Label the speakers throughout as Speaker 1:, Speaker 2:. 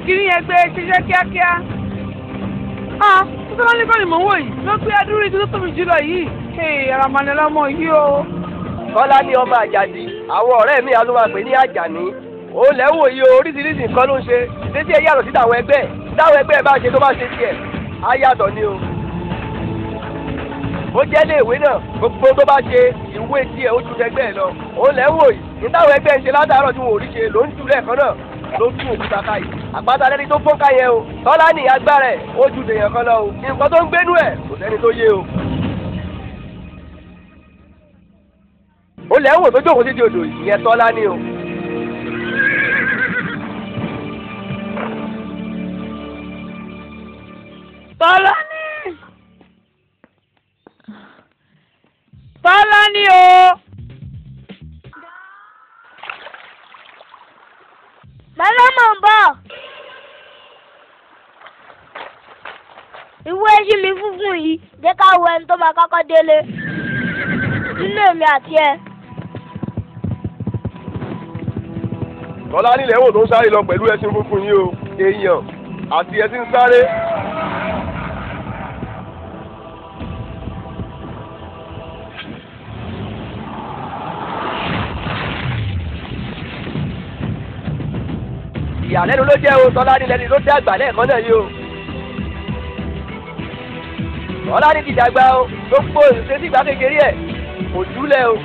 Speaker 1: kiri yẹn gbé ṣiṣẹ́ kíákíá. ah tọ́lá ní kọ́ni mò ń wò yìí ló gbé adúrú igi tó tóbi jùlọ yìí. ee aramani lọmọ yìí o.
Speaker 2: kọ́lá ní ọmọ àjàdí àwọn ọ̀rẹ́ mi àlọ́ máa pè ní àjàní ó lẹ́wọ̀ yìí o oríṣiríṣi nǹkan ló ń ṣe ìdésí ẹ̀ yàtọ̀ sí táwọn ẹgbẹ́ táwọn ẹgbẹ́ bá ṣe tó bá ṣe tiẹ̀ á yàtọ̀ ni o. ó jẹ́ ilé ìwé náà gbogbo tó bá ṣe ìwé tiẹ̀ ó ju ẹgbẹ́ ẹ̀ lọ ó lẹ́wọ̀ yìí ní táwọn ẹgbẹ́ ń ṣe látàárọ̀ tí wọn ò rí ṣe ló ń jù lẹ́ẹ̀kan náà ló tún òkúta ká yìí àpáta lẹ́ni tó fọ́nká yẹn o tọ́lá ní agbára ẹ̀ ó ju dèèyàn kan lọ o nǹkan tó ń gbénú ẹ̀ kò sẹ́ni tó yé o. ó lẹ́wọ̀n tó jókòó sí di odò ìyẹn tọ́lá ní o.
Speaker 1: tọ́lá ní. tọ́lá ní o.
Speaker 3: Bàbá mọ̀ ń bọ̀. Ìwé ẹyí mi funfun yìí jẹ́ ká wo ẹni tó máa kọ́kọ́ délé. Nínú èmi àti ẹ.
Speaker 2: tọ́lá nílẹ̀ wò tó ń sáré lọ pẹ̀lú ẹṣin funfun yìí o èèyàn àti ẹṣin sáré. ìyàlẹ́nu ló jẹ́ o tọ́lá nílẹ̀ ni ló dé àgbà lẹ́ẹ̀kan náà yìí o. tọ́lá ní ti dàgbà o gbogbo ìṣesí ìgbà kékeré ẹ̀ kò júlẹ̀ o.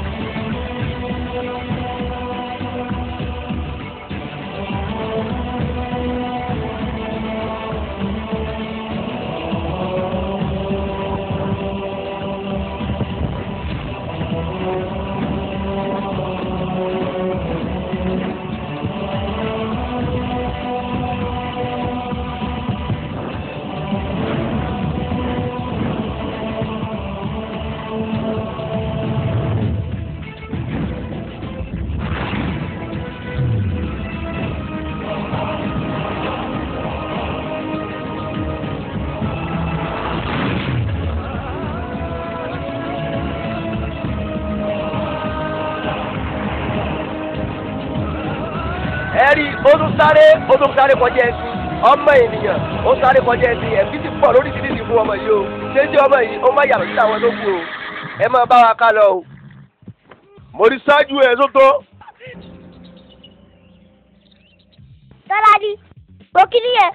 Speaker 2: ẹ̀rí ó tún sáré ó tún sáré kọjá ẹsìn ọmọ ènìyàn ó sáré kọjá ẹsìn ẹ̀mí ti pọ̀ lóríṣiríṣi fún ọmọ yìí o ṣé tí ọmọ yìí ó má yàtọ̀ sí àwọn tó kù o ẹ máa bá wa ká lọ o. mo rí ṣáájú ẹ sótó.
Speaker 3: Tọ́lá ní. Wo kíní yẹn?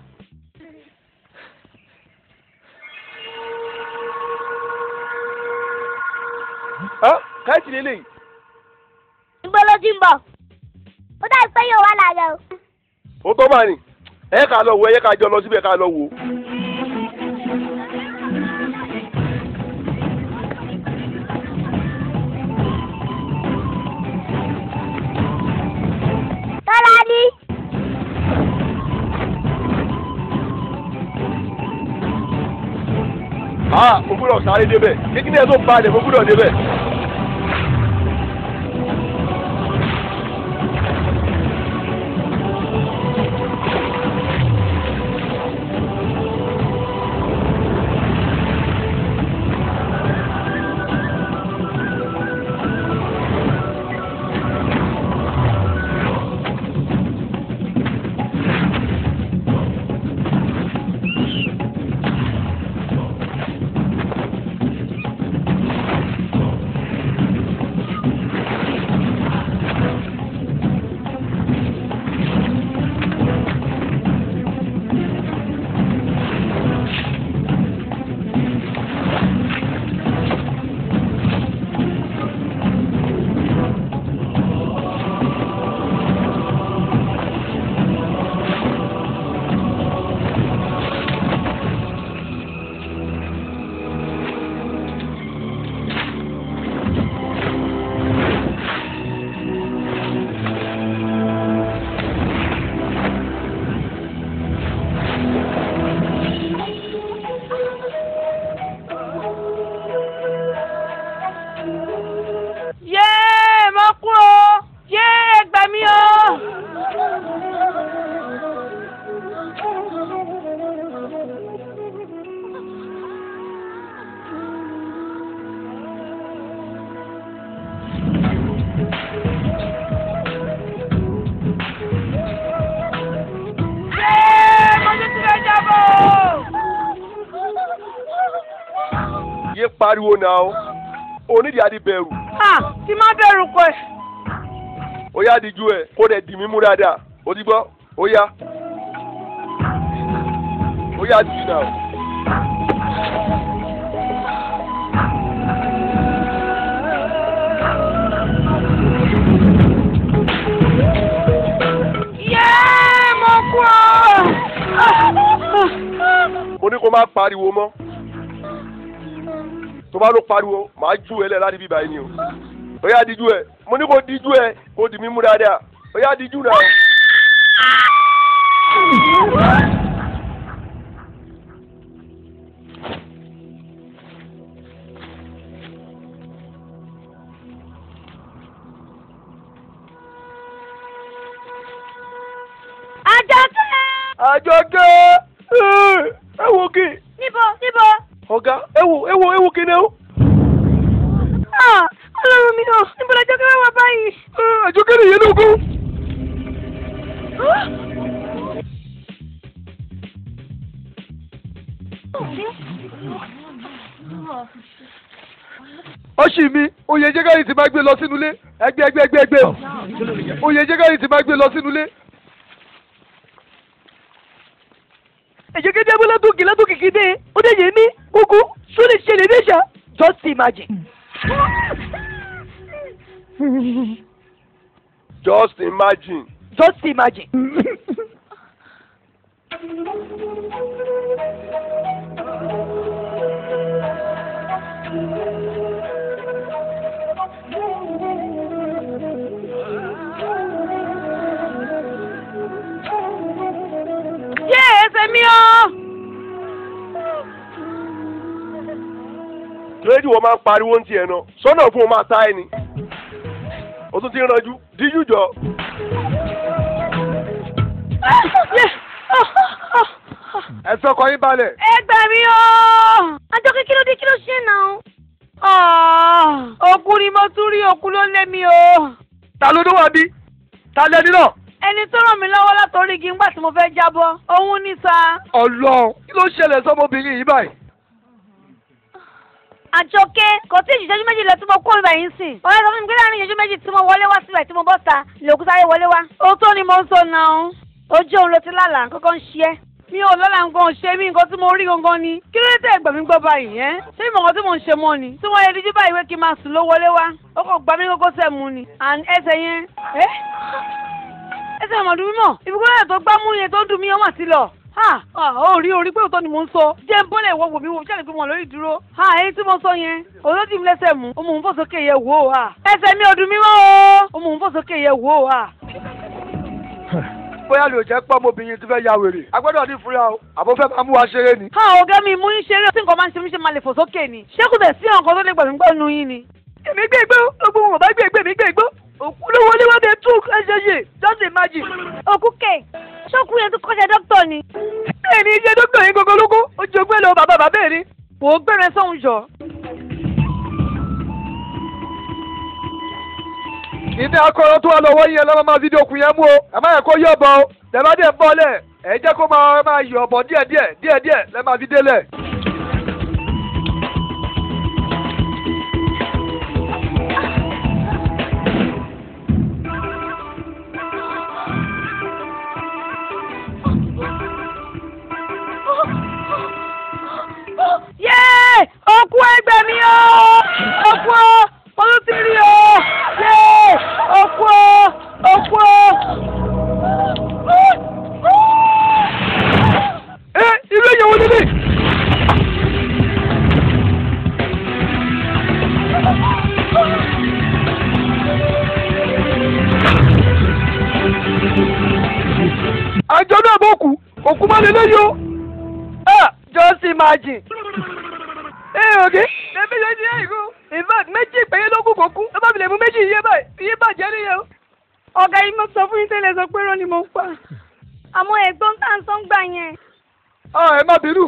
Speaker 2: káyọ̀tì lélẹ̀
Speaker 3: Níbo ló ti ń bọ̀? Ó dàbí pé yóò wá láàárọ̀ o.
Speaker 2: ó tó máa nì ẹ ká lọ wo ẹ ká jọ lọ síbẹ̀ ká lọ wò.
Speaker 3: Tọ́lá ní.
Speaker 2: a mo gbúdọ̀ sáré débẹ̀ kíkí ẹ tó balẹ̀ mo gbúdọ̀ débẹ̀. yé pariwo náà o onídìí adi bẹ̀rù
Speaker 1: ah tí má bẹ̀rù pé
Speaker 2: ó yá díjú ẹ kó dẹ̀ dì mí mú dáadáa ó ti gbọ́ ó yá ó yá dì náà.
Speaker 1: yéé mo kú ọ.
Speaker 2: mo ní kó má pariwo mọ́ tó bá ló pariwo màá ju ẹ lẹ̀ láti bíbá yìí ni o ó yá díjú ẹ mo ní kó díjú ẹ kó dì mí mú dáadáa ó yá díjú náà.
Speaker 3: Àjọkẹ́.
Speaker 2: àjọkẹ́ ẹ wo kí
Speaker 3: Níbo níbo?
Speaker 2: ọ̀gá ẹ wo ẹ wo ẹ wo kí ni o.
Speaker 3: Ah, Ọlọ́run mi ò níbo làjọkẹ́ wà báyìí?
Speaker 2: àjọkẹ́ nìyẹn lógún. ọ̀sì mi oyè jẹ́gàrì ti máa gbé lọ sínú ilé ẹgbẹ́ ẹgbẹ́ ẹgbẹ́ ẹgbẹ́ oyè jẹ́gàrì ti máa gbé lọ sínú ilé.
Speaker 1: ẹ̀jẹ̀ kéde abúlé tó kìlá tó kìkì dé ó dé yé mi kúkú só lè ṣẹlẹ̀ dé ṣá just imagine.
Speaker 2: just imagine.
Speaker 1: just imagine. yé ẹsẹ̀ mi o.
Speaker 2: rédíò wọn máa ń pariwo ní tiẹ̀ náà sọ́nà fún wọn máa ta ẹ ni o tún ti ń ranjú díjú jọ. ẹ fọkàn yín balẹ̀.
Speaker 3: Ẹ gbà mí o. Àjọkẹ́ kí ló dé kí ló ṣe náà?
Speaker 1: òkú ni mo tún rí òkú ló lé mi o.
Speaker 2: ta ló dé wá bí ta lẹni náà.
Speaker 1: ẹni tó ràn mí lọ́wọ́ látọrí igi ńgbà tí mo fẹ́ jábọ́ òun ní sa.
Speaker 2: Ọlọ́run kí ló ṣẹlẹ̀ sọmọbìnrin yìí báyìí.
Speaker 3: Àjọkẹ́ kò tí ì ìṣẹ́jú méjì lọ tí mo kó ibà yín sìn. Ọ̀rẹ́ sọ fún mi pé láàrin ìṣẹ́jú méjì tí mo wọlé wá síbẹ̀ tí mo bọ́ ta lòkú sáré wọlé wá.
Speaker 1: òótọ́ ni mo ń sọ náà.
Speaker 3: Ojú òun ló ti lálàá kọ́kọ́ ń ṣe é.
Speaker 1: mi ò lọ́la nǹkan ṣe mí nǹkan tí mo rí gangan ni. kí ló dé tẹ́ ẹ̀gbọ́n mi gbọ́ báyìí ẹ́ ṣé ìmọ̀ nǹkan tí mò ń ṣe mọ́ ni. tí wọ́n yẹ díjú báyìí wé kí n máa sùn ló wọlé wá. ó kàn gbá mi kókó sẹ̀ mu ni. and ẹsẹ̀ yẹn ẹ́ ẹsẹ̀ ọmọdún mímọ̀ ìbúkúrẹ́ tó gbá mú yẹn tó ń dùn mí ọmọ àti lọ. ha ó rí orí pé òótọ́ ni mò ń sọ. jẹ́ ń bọ́lẹ̀ wọ wò mí wò ṣáà pé mo lórí ìdúró. ha èyí tí mo sọ yẹn òótọ́ tí mi lẹ́sẹ̀ mú. ó mú un fò sókè yẹ wò ó ha. ẹsẹ̀ mi ò dùn mí mọ́ o. ó mú un fò sókè yẹ wò ó ha.
Speaker 2: bóyá lè jẹ́ pọ́ ọmọbìnrin ti fẹ́ ya wèrè. a gbọ́dọ̀ ní fúra o àbó fẹ́ máa mú wa ṣeré ni.
Speaker 1: ha ọ̀gá mi mú yín ṣeré tí nǹkan máa ń ṣe mí ṣe máa lè fò sókè ni ṣé kò tẹ̀ sí ọ̀kan tó lè gbà mí gbọ́ nu yín ni. èmi gbé igbó gbogbo wọn bá gbé igbó èmi gbé igbó òkú ló wọlé wá dé tún ẹsẹ̀ yìí just imagine.
Speaker 3: Òkú kè ṣókú yẹn tó kọ́ṣẹ́ dókítà ni.
Speaker 1: bẹ́ẹ̀ ni iṣẹ́ dókítà yín gbogbo lóko ó jẹ ogbé lọ bàbá bàbá ẹ̀ ni kò ó gbẹ̀rẹ̀ sọ̀hún jọ.
Speaker 2: ìdí akọrọ tó wà lọ́wọ́ yẹn lọ́wọ́ máa fídíò kù yẹn mú o ẹ má yẹ kó yọ̀ bọ̀ o tẹ̀bá dẹ̀ ń bọ́lẹ̀ ẹ jẹ́ kó máa máa yọ̀ bọ̀ díẹ̀díẹ̀ díẹ̀díẹ̀ lẹ́ máa fi délẹ̀.
Speaker 1: yéé òkú ẹgbẹ́ mi o òkú o olùtìrí o yéé òkú o òkú o.
Speaker 2: ẹ irú èyàn wo nílé. àjọ náà bọ̀ kú òkú má lè léyìí o.
Speaker 1: Ah, just imagine. Ẹ òkè, ẹbí ló ti ẹ̀kú. In fact, méjì péré ló kù kó kú. Ẹ bá mi lè mú méjì iye báyìí. Iye bàjẹ́ nìyẹn o. Ọ̀gá yìí mo sọ fún yín tẹ́lẹ̀ sọ pé rán ni mo ń pa.
Speaker 3: Àmọ́ ẹ̀gbọ́n tá à ń sọ ń gbà yẹn.
Speaker 2: a ẹ má bínú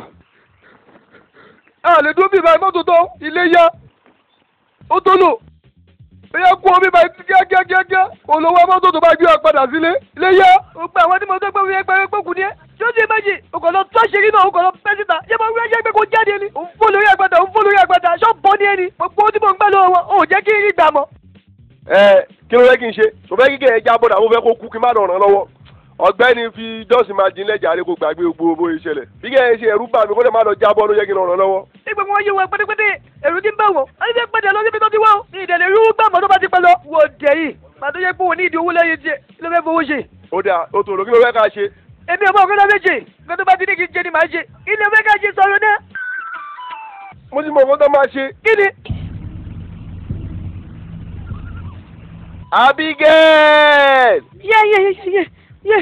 Speaker 2: a lè dúró bí ìbáyìí mọ́tò tó ilé yá ó tó lò ẹ̀yà kú omi báyìí kíákíákíá olówó mọ́tò tó bá gbé wa padà sílé ilé yá.
Speaker 1: Gbogbo àwọn tí mo tó gbé wíyẹn pẹ́rẹ́ pọ́kù ní ẹ́.
Speaker 2: tí ó ti méjì o kò lọ tó àṣírí náà o kò lọ pẹ́ síta ṣé mo rí ẹjẹ́ pé kò jáde ni òun fún lórí àgbàdà òun fún lórí àgbàdà ṣọ́ọ̀bù ní ẹni gbogbo ohun tí mo ń gbà lọ́wọ́ wọn ò jẹ́ kí n rí gbà mọ́. ẹ kí ló fẹ́ kí n ṣe tó fẹ́ kíkẹ́ ẹ jábọ̀ náà mo fẹ́ kó kú kí n má ràn án lọ́wọ́ ọ̀gbẹ́ni fi jọ́sìn máa jinlẹ̀ jàre kó gbàgbé gbogbo bó ṣe ṣẹlẹ̀ bí kẹ́ ẹ ṣe ẹ̀rú bà mí kó lè má lọ jábọ̀ ló yẹ kí n ràn án lọ́wọ́. nígbà wọn yé wọn pétépété èrú ti ń bẹ̀ wọ́n ẹni fẹ́ pẹ̀lẹ́ lọ síbi tó ti wọ́ ní ìdẹ̀lẹ̀ irú gbàmọ́ tó bá ti pẹ́ lọ. wò ó dẹ̀ yìí pàtó yẹ pé òun ní ìdí owó lẹ́yìn tiẹ̀ kí ló fẹ́ fowó ṣe. ó dà o tòrò kí ló fẹ́ ká ṣe. èmi ò mọ òkè lọ méje nǹkan tó bá ti ní kí n jẹ ni màá ṣe kí ló fẹ́ ká ṣe sọ̀rọ̀ náà. mo ti mọ nǹkan tó máa ṣe. kí ni. Abigail!
Speaker 1: yé yé yé yé yé.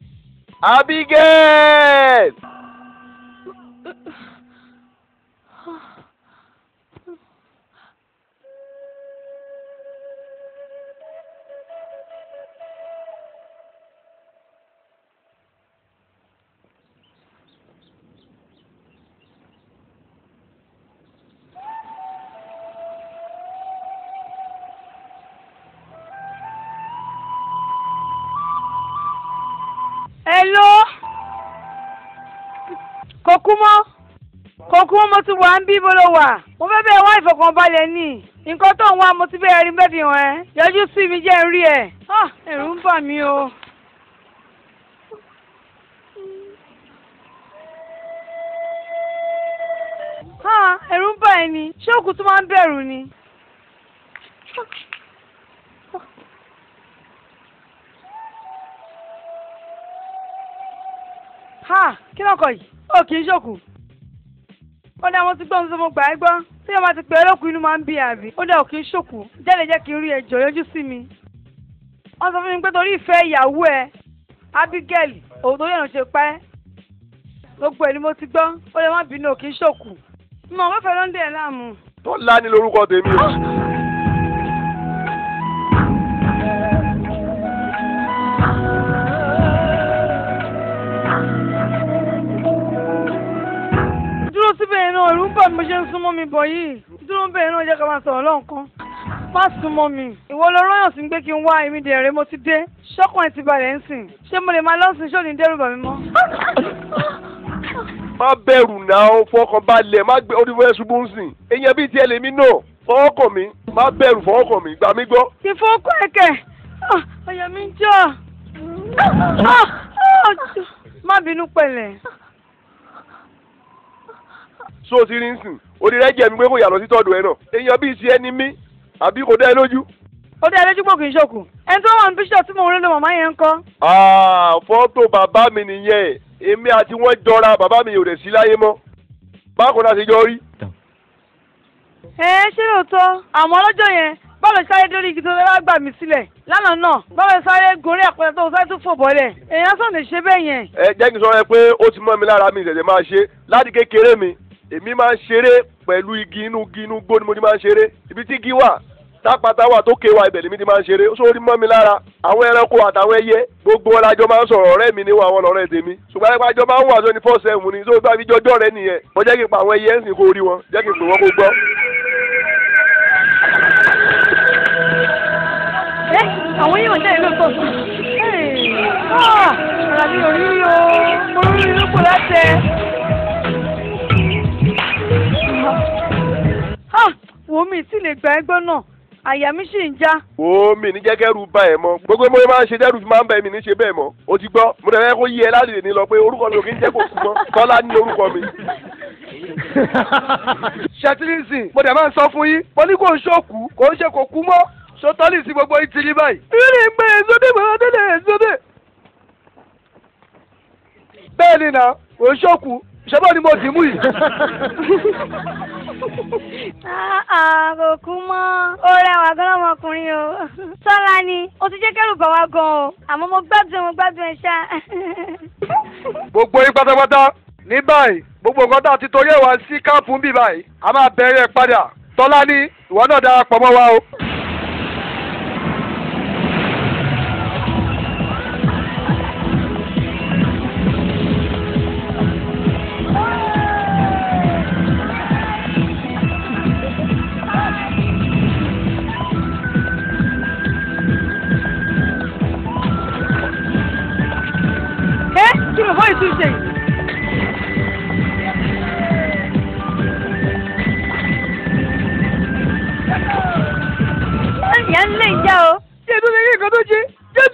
Speaker 2: Abigail!
Speaker 1: Hello. Kò kú mọ́. Kò kú mọ́ mo ti wà ń bí bó ló wà. Mo fẹ́ bẹ̀rẹ̀ wá ìfọ̀kànbalẹ̀ ní. Nǹkan tó ń wá mo ti bẹ̀rẹ̀ rí bẹ́ẹ̀ fi hàn ẹ́. Yọjú sí mi jẹ́ ń rí ẹ̀. Ah, Ẹ̀rù ń bà mí o. Ah, Ẹ̀rù ń bà ẹ́ ni. Ṣé òkú tó máa ń bẹ̀rù ni? ha kí ló kọ yìí ó kì í ṣòkù ó dá mo ti gbọ́ ohun tí mo gbà ẹ́ gbọ́ tí wọ́n bá ti pè é lókun inú máa ń bí àbí ó dá ò kì í ṣòkù jáde jẹ́ kí n rí ẹjọ́ yọjú sí mi wọ́n sọ fún mi pé torí ìfẹ́ ìyàwó ẹ Abigail òun tó yẹ̀nà ṣe pẹ́ gbogbo ẹ̀ ni mo ti gbọ́ ó lè má bínú ò kì í ṣòkù mo mọ̀ fẹ́ ló ń dè ẹ́ láàmú.
Speaker 2: Tọ́lá ni lórúkọ tèmi o.
Speaker 1: dúró síbẹ̀ yẹn náà ẹ̀rù ń bà mí bó ṣe ń súnmọ́ mi bọ̀ yìí dúró ń bẹ̀ yẹn náà jẹ́ ká máa sọ̀rọ̀ lọ́nkán má súnmọ́ mi ìwọ lọ rọ́yàn sí pé kí n wá èmi dẹ̀rẹ̀ mo ti dé ṣọ́kàn ẹ̀ ti balẹ̀ ń sìn ṣé mo lè máa lọ́sìn ṣó ní dẹ́rù bà mí mọ́.
Speaker 2: má bẹ̀rù náà fọkàn balẹ̀ má gbé orí fẹ́ ṣubú ń sìn èèyàn bíi tiẹ̀ lèmi náà fọwọ́kàn mi má bẹ̀rù fọwọ́kàn mi gbà mí gbọ́.
Speaker 1: kí fọ́ọ̀kọ́ ẹ̀kẹ́ ọ̀yà mi ń jọ má bínú pẹ̀lẹ́.
Speaker 2: so ti rí ń sìn orí rẹ jẹ mi pé kò yàtọ̀ sí tọ́dọ̀ ẹ náà èèyàn bíi tiẹ̀ ni mí àbí kò dá ẹ lójú.
Speaker 1: ó dé ẹlẹ́jú pò kì í ṣòkù ẹni tó wà ní bíṣọ̀ tí mo rí lọ màmá yẹn ń kọ́.
Speaker 2: Ah, fọ́tò bàbá mi nìyẹn èmi àti wọ́n jọra bàbá mi ò rẹ̀ sí láyé mọ́ bákan náà ṣe jọ rí.
Speaker 1: ẹ ṣé lóòótọ́ àmọ́ lọ́jọ́ yẹn bọ́ọ̀lù sáré dórí igi tó fẹ́ wá gbà mí sílẹ̀ lánàá náà bọ́ọ̀lù sáré gorí àpẹẹrẹ tó sáré tún fò bọ́lẹ̀ èèyàn sàn lè ṣe bẹ́ẹ̀ yẹn.
Speaker 2: ẹ jẹ́ kí n sọ ẹ pé ó ti mọ́ mi lára mi ìṣẹ̀ṣẹ̀ máa ṣe láti kékeré mi èmi máa ń ṣeré pẹ̀lú igi inú igi inú gbó ni mo ti máa ń ṣeré ibi tí igi wà tápátá wà tó ké wa ibẹ̀ lèmi ti máa ń ṣeré ó sórí mọ́ mi lára àwọn ẹranko àtàwọn ẹyẹ gbogbo wọn lájọ máa ń sọ̀rọ̀ ọ̀rẹ́ mi níwọ̀n àwọn ọ̀rẹ́ tèmi ṣùgbọ́n ẹgbẹ́ àjọ máa ń wà twenty four seven ni sóòtú àbíjọjọ́ rẹ nìyẹn mo jẹ́ kí n pa àwọn ẹyẹ ń sìn kó rí wọn jẹ́ kí n pè wọ́n kó gbọ́.
Speaker 1: ẹ àwọn yìí ò jẹ́ ìlú tó sùn. ara mi ò rí o mo rí inú kò láṣẹ. wo mi tí lè gba ẹgbọ́n náà àyà mi sì ń já.
Speaker 2: wo mi ní jẹ́kẹ́rù bá ẹ̀ mọ́ gbogbo mo máa ń ṣe dẹ́rù fi máa ń bá mi ní ṣe bẹ́ẹ̀ mọ́ o ti gbọ́ mo dẹ̀ fẹ́ kó yí ẹ láti lè ní lọ pé orúkọ mi ò kí ń jẹ́ kó kú mọ́ tọ́lá ní orúkọ mi. ṣètìlísì mo dẹ̀ máa ń sọ fún yín mo ní kò ń ṣòkú kò ń ṣe kò kú mọ́ sọtọ́lì sí gbogbo ìtìlí báyìí. ìrìn ìgbẹ́ èzódé mọ́ délé èzódé. bẹ́ẹ̀ ni nà kò ń ṣòkú ṣẹ́bọ̀ ni mo dì mú yìí.
Speaker 3: kò kú mọ́ ó rẹwà gan ọmọkùnrin o sọ́la ni ó ti jẹ́ kẹ́rù bà wá gan o àmọ́ mo gbádùn mo gbádùn ẹ̀ ṣá.
Speaker 2: gbogbo yín pátápátá ní báyìí gbogbo nǹkan tá a ti torí ẹ̀ wá sí káàpù ń bì báyìí a máa bẹ̀rẹ̀ padà tọ́lá ní ìwọ náà darapọ̀ mọ́ wa o.
Speaker 1: ẹ kí ló fọ́ ìtúnṣe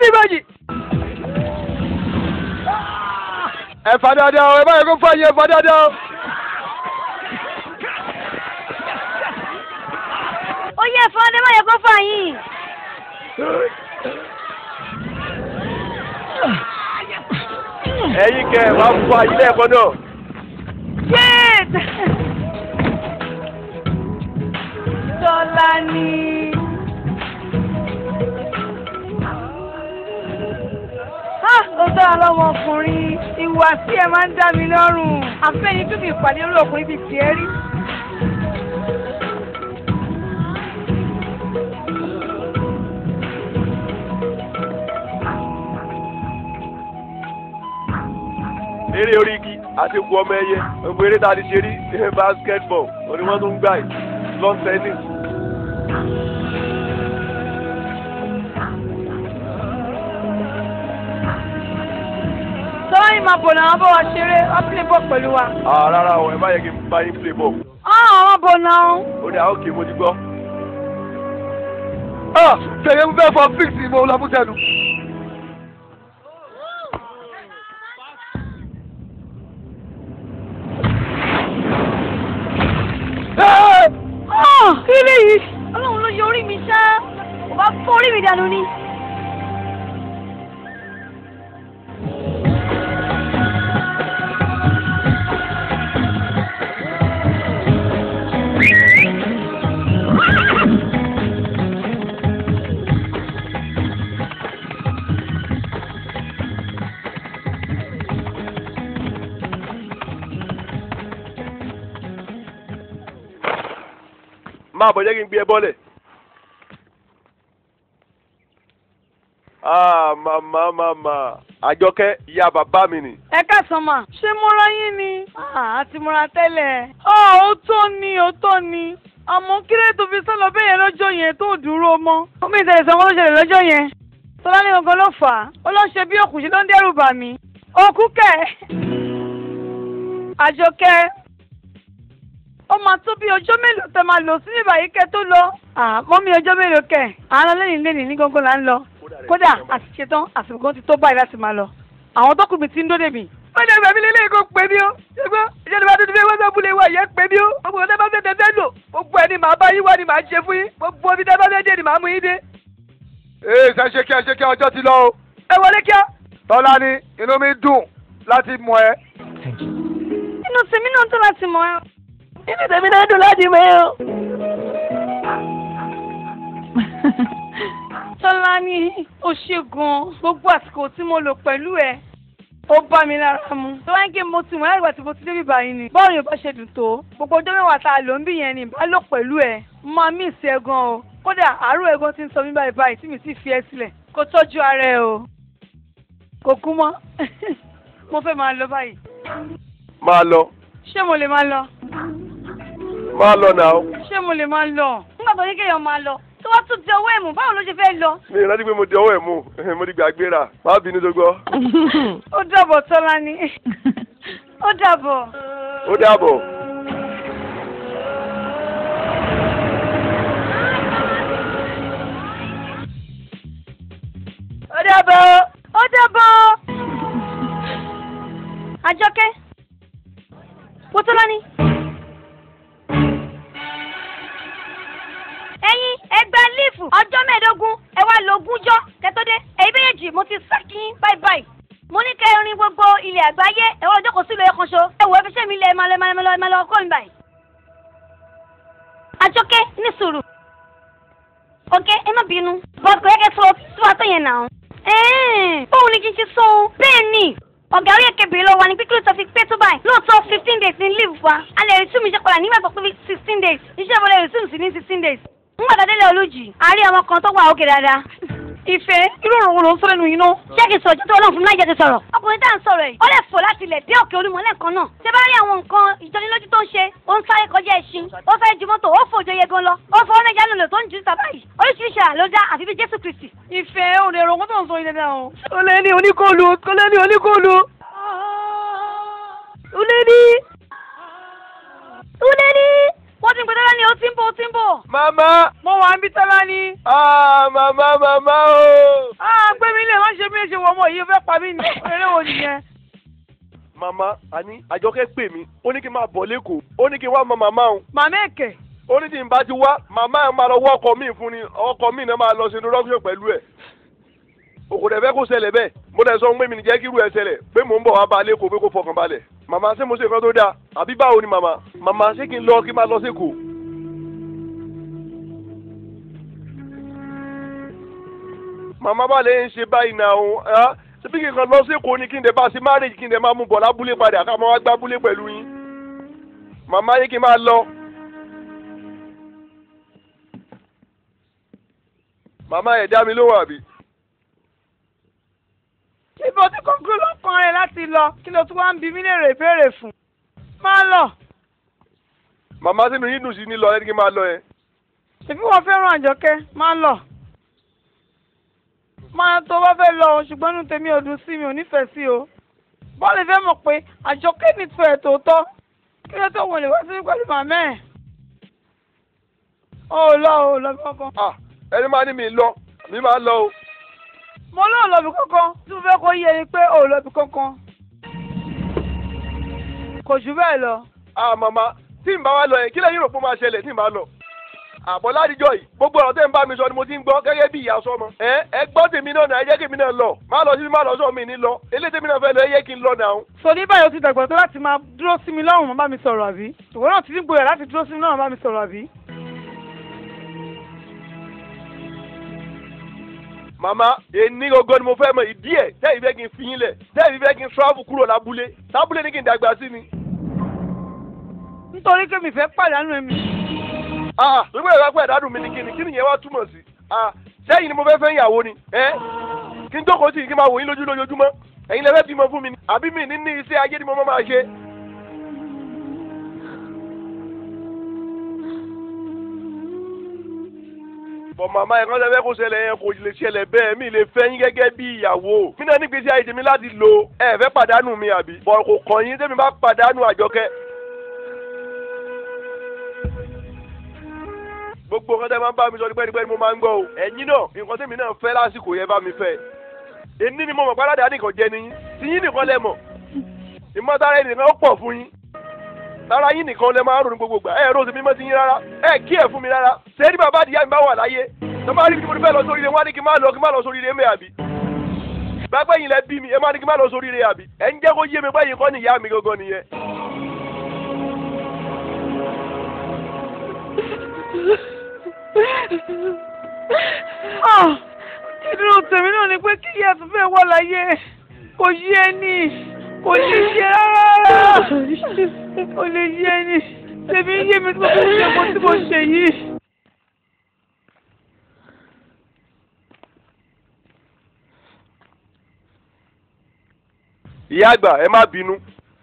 Speaker 2: sí ìbejì. ẹ fà dáadáa o ẹ má yẹ kó fà yín ẹ fà dáadáa o.
Speaker 3: ó yẹ fún ọdẹ má yẹ kó fà yín.
Speaker 2: ẹ̀yin kẹ ẹ máa fọ ilé ẹ̀kọ́ náà.
Speaker 1: Yéèd! Tọ́lání. Ah, ó dára lọ́mọkùnrin. Ìwà tí ẹ máa ń dá mi lọ́rùn. Àfẹ́ni tún mi ìpàdé orí ọkùnrin bíi tiẹ̀ rí.
Speaker 2: eré orí igi àti ikú ọmọ ẹyẹ gbogbo eré tá a ti ṣe rí basketball òní wọ́n tún ń gbà yìí lawn tennis.
Speaker 1: Tọ́lání máa bọ̀ náà bọ́ wa ṣeré, wọ́n play ball pẹ̀lú wa.
Speaker 2: Ah, rárá o ẹ má yẹ kí n bá yín play ball.
Speaker 1: Ah, àwọn bọ̀ náà.
Speaker 2: ó ní àwọn òkè mo ti gbọ́. ah fẹ̀yẹ̀ ń fẹ́ fọ fíìsì mo lọ fún tẹnu.
Speaker 3: Ah, kí lè yìí. ọlọ́run ló yọ orí mi ṣá. kò bá fọ́ orí mi dànù ni.
Speaker 2: máa bọ̀ jẹ́ kí n gbé ẹ bọ́lẹ̀. ah màmá màmá àjọkẹ́ ìyá bàbá mi nì.
Speaker 1: Ẹ káàsán mà. Ṣé mo ra yín ni? Ah, àti mo ra tẹ́lẹ̀. Ọ̀ ó tó ni, ó tó ni. Àmọ́ kí ló tó fi sọ́lọ bẹ́ẹ̀ yẹn lọ́jọ́ yẹn tó dúró mọ́. Omi ìtẹ̀lẹ̀ sọ wọn ló ṣẹlẹ̀ lọ́jọ́ yẹn. Tọ́lá ní gangan ló fà á. Ó lọ ṣe bí òkùnṣe ló ń dẹ́rù bà mí. Òkú kẹ̀. Àjọkẹ́. Ó máa tó bí ọjọ́ mélòó tẹ máa lò sí ìbàyí kẹ́ tó lọ. Àmọ́ mi ọjọ́ mélòó kẹ̀. Àná lẹ́yìn lẹ́yìn ní gangan là ń lọ. Kódà àti ṣetán àsìkò ti tó báyìí láti máa lọ. Àwọn tó kù mi ti ń dóde mi wọ́n dẹ̀ gbàmí lélẹ́yìn kó pè mí o ṣùgbọ́n ìjọba bá tuntun fẹ́ wọ́n sọ́kùn lè wá ìyẹn pè mí o gbogbo ọ̀dọ́ bá fẹ́ tẹ́tẹ́ lò gbogbo ẹni màá bá yín wá ni màá ṣe fún yín gbogbo omi tẹ́ bá fẹ́ dé ni màá mú yín dé.
Speaker 4: ee ṣe ṣe kí ẹ ṣe kí ọjọ́ ti lọ o.
Speaker 2: ẹ wọlé kíá.
Speaker 4: tọ́lá ni inú mi dùn láti mọ ẹ.
Speaker 3: inú tèmi náà tó láti mọ̀ ẹ́.
Speaker 1: inú tèmi náà dùn láti mọ̀ ẹ́ o. Tọ́lá ní ó ṣe gan-an gbogbo àsìkò tí mo lò pẹ̀lú ẹ̀ ó bá mi lára mu. tó wáyé kí mo ti mọ̀ láti gbà tí mo ti débi báyìí ni. bọ́ọ̀lù yóò bá ṣe dùn tó gbogbo ọjọ́ mẹ́wàá tá a lò ń bì yẹn ni bá lò pẹ̀lú ẹ̀ máa mí ìsì ẹ̀ gan o. kódà àárọ̀ ẹ̀gbọ́n ti ń sọ mí báyìí báyìí tí mi sì fi ẹ́ sílẹ̀ kó tọ́jú ara ẹ o. kò kú mọ́ mo fẹ́ máa lọ báyìí.
Speaker 2: máa lọ
Speaker 1: ṣé mo lè máa lọ?
Speaker 2: máa lọ náà.
Speaker 1: ṣé mo lè máa lọ?
Speaker 3: nígbà tó ní kéèyàn máa lọ tó wá tún di ọwọ́ ẹ̀mú báwo ló ṣe fẹ́ lọ.
Speaker 2: mi ò rántí pé mo di ọwọ́ ẹ̀ mú mo ti gbàgbéra má bínú tó gbọ́.
Speaker 1: ó dàbọ̀ Tọ́lá ni ó dàbọ̀.
Speaker 2: ó dàbọ̀.
Speaker 1: ó dàbọ̀.
Speaker 3: ó dàbọ̀. àjọkẹ́ wọ́tọ́lá ni. ẹ̀yin ẹgbẹ́ lífù ọjọ́ mẹ́ẹ̀ẹ́dógún ẹ wá lo ogúnjọ́ kẹtọ́dé èyí méjèèjì mo ti sákì yín báyìí báyìí mo ní kẹ́ ẹ rin gbogbo ilẹ̀ àgbáyé ẹ wọ́n jókòó sílùú ẹ̀kan ṣo ẹ wò ẹ fi ṣẹ́ mi lẹ̀ ẹ máa lọ ẹ máa lọ ẹ máa lọ kọ́ mi báyìí. àjọkẹ́ ní sùúrù ọ̀gẹ́ ẹ má bínú bọ́ọ̀dù kò yẹ kẹ́ sọ tí wàá tó yẹn nà ó. bóun ni kí n ṣe sọ o bẹ́ẹ̀ ni ọ̀gá orí èké bèrè lọ wa ní pípẹ́ tó fi pé tó báyìí lóòótọ́ fifteen days ní leave wa a lè resume iṣẹ́ padà nígbà tó pé sixteen days iṣẹ́ ìbọ̀lẹ̀ resume sí ní sixteen days nígbà tó délé olójì a rí ọmọ kan tó wà òkè dáadáa.
Speaker 1: ìfẹ́ irú ọ̀rọ̀ wo ló ń sọ lẹ́nu yìí náà.
Speaker 3: ṣé kìí sọ̀rọ̀ tó ọlọ́run fún mi láì jẹ́ kí n sọ̀rọ̀. ọkùnrin tá à ń sọ̀rọ̀ yìí ó lè fò láti ilẹ̀ dé òkè olúmọ lẹ́ẹ̀kan náà. ṣé bá rí àwọn nǹkan ìjọnilójú tó ń ṣe ó ń sáré kọjá ẹṣin ó fẹ́ ju mọ́tò ó fòjò yẹ gan lọ ó fọ ọ́nẹ́jà lòlò tó ń ju sábà yìí oríṣiríṣi àrà ló dá àfi bí jésù kristi.
Speaker 1: ìfẹ́ ò lè rò wọ́n tó ń sọ ilé náà o. ó lé ní oníkóòlù ó lé ní oníkóòlù. ó lé ní.
Speaker 3: ó lé ní. wọ́n ti ń gbẹdọ́rọ́ ni ó ti ń bọ̀ ó ti ń bọ̀.
Speaker 2: màmá
Speaker 1: mo wà ń bí Tọ́lá ní.
Speaker 2: ah màmá màmá o.
Speaker 1: ah gbé mi lè mi ṣe wọ ọmọ yìí fẹ́ pa mí ní eré wo nìyẹn.
Speaker 2: màmá àní àjọkẹ́ pè mí ó ní kí n máa bọ̀ lẹ́kọ̀ọ́ ó ní kí n wá mọ màmá òun
Speaker 1: màmá èkè
Speaker 2: ó ní tí n bá ti wá màmá ẹ̀ máa lọ wọ́ ọkọ mi fún ni ọkọ mi náà máa lọ sí introduction pẹ̀lú ẹ̀ òkòdè fẹ́ kó ṣẹlẹ̀ bẹ́ẹ̀ mo dẹ̀ sọ pé mi ní jẹ́ kí irú ẹ̀ ṣẹlẹ̀ pé mò ń bọ̀ wá bá a lẹ́kọ̀ọ́ pé kó fọkàn balẹ̀ màmá ṣé mo ṣe nǹkan tó dáa àbí báwo ni màmá màmá ṣé kí n lọ kí n máa lọ sẹ́kọ̀ọ́ màmá bá lè ń ṣe báyìí náà o ẹ́ ṣebí kí n kan lọ sẹ́kọ̀ọ́ ni kí n dẹ̀ bá ṣe marriage kí n dẹ̀ máa mú bọ̀ lábúlé padà ká máa wá gbábúlé pẹ̀lú yín màmá yé kí n máa lọ. màmá ẹ̀ dá mi lóhùn àbí.
Speaker 1: ibo tí kókó ló kàn rẹ láti lọ kí ló tún wá ń bi mí léèrè ìbéèrè fún. máa lọ
Speaker 2: màmá sínú yín dùn sí ní lọ ẹni kí n máa lọ yẹn.
Speaker 1: ṣèbí wọn fẹ́ràn àjọkẹ́ máa lọ. máa tó bá fẹ́ lọ o, ṣùgbọ́n inú tèmi ò dùn sí mi ò nífẹ̀ẹ́ sí o. bọ́ọ̀lù fẹ́ mọ̀ pé àjọkẹ́ nífẹ̀ẹ́ tòótọ́ kí ló tó wọlé wá sí pẹ̀lú màmá ẹ̀. o ò lọ o ò lọ bí kankan.
Speaker 2: ah ẹni máa ní mi lọ mi máa lọ o.
Speaker 1: mo lóò lọ bí kankan tí mo fẹ́ kó yé ni pé o ò lọ bí kankan. kò jù bẹ́ẹ̀ lọ.
Speaker 2: ah màmá tí n bá wá lọ yẹn kí lẹ́yìn rò pé ó máa ṣẹlẹ̀ tí n bá lọ. àbọ̀ ládìjọ́ yìí gbogbo ọ̀rọ̀ tẹ́ ń bá mi sọ ni mo ti ń gbọ́ gẹ́gẹ́ bí ìyá sọmọ. ẹ ẹ gbọ́ tèmi náà náà ẹ jẹ́ kí èmi náà lọ má lọ sí má lọ sọ mi ní lọ eléyìí tèmi náà fẹ́ lọ ẹ yẹ kí n lọ náà.
Speaker 1: sọ ní báyìí o ti dàgbà tó láti máa dúró sí mi lọ́rùn mọ́ bá mi sọ̀rọ̀ àbí. ìwọ náà ti ní gboyà láti dúró sí mi lọ́rùn mọ́ bá mi sọ̀rọ̀ àbí.
Speaker 2: màmá èní gogo ni mo fẹ́ mọ ìdí ẹ̀ tẹ́ ìfẹ́ kí n fi yín lẹ̀ tẹ́ ìfẹ́ kí n travel kúrò lábúlé lábúlé ní kí n dàgbà sí ni.
Speaker 1: nítorí pé mi fẹ́ pàdánù ẹ̀mí.
Speaker 2: ah gbogbo ìwà pẹ̀ dádùn mi ni kí ni kí nìyẹn wá túmọ̀ sí. ah sẹ́yìn ni mo fẹ́ fẹ́ ìyàwó ni ẹ́ kí n jókòó sí kí n máa wò yín lójú lójoojúmọ́ ẹ̀yin lẹ́fẹ́ bímọ fún mi ni àbí mi ní ní iṣẹ́ ayé ni mo máa ṣe. bọ̀ màmá ẹ̀kan lẹ́fẹ́ kó ṣẹlẹ̀ yẹn kò lè ṣẹlẹ̀ bẹ́ẹ̀ mi lè fẹ́ yín gẹ́gẹ́ bí ìyàwó mi náà nígbèsí ayé tèmi láti lo ẹ fẹ́ pàdánù mi àbí bọ̀ kò kàn yín tèmi bá pàdánù àjọkẹ́. gbogbo nǹkan tẹ́ máa ń bá mi sọ nípẹ́nípẹ́ ni mo máa ń gbọ́ o ẹ̀yin náà nǹkan tèmi náà fẹ́ lásìkò yẹn bá mi fẹ́ èní ni mo mọ̀ páládà nìkan jẹ nìyí tí yín nìkan lẹ mọ̀ ìmọ̀tara ẹnì nìkan ó pọ̀ fún yín lára yín nìkan lẹ máa ń ronú gbogbo gbà ẹ rò sí mímọ́ sí yín rárá ẹ kí ẹ fún mi rárá ṣé ní bàbá àdìyá mi bá wà láyé tó bá rí kí mo fẹ́ lọ sóríire wọ́n á ní kí n má lọ kí n má lọ sóríire mẹ́ àbí gbàgbé yín lẹ bí mi ẹ má ní kí n má lọ sóríire àbí ẹ ń jẹ́ kó yé mi pé yín kọ́ ni ìyá mi gangan nìyẹn.
Speaker 1: Ah, ìdúró tèmi náà ni pé kí ìyá tó fẹ́ wà láyé kò yé ni kò lè yé rárá kò lè yé ni tèmi yé mi tí mo fi ṣe mo tí mo ṣe yìí.
Speaker 2: ìyá àgbà ẹ má bínú.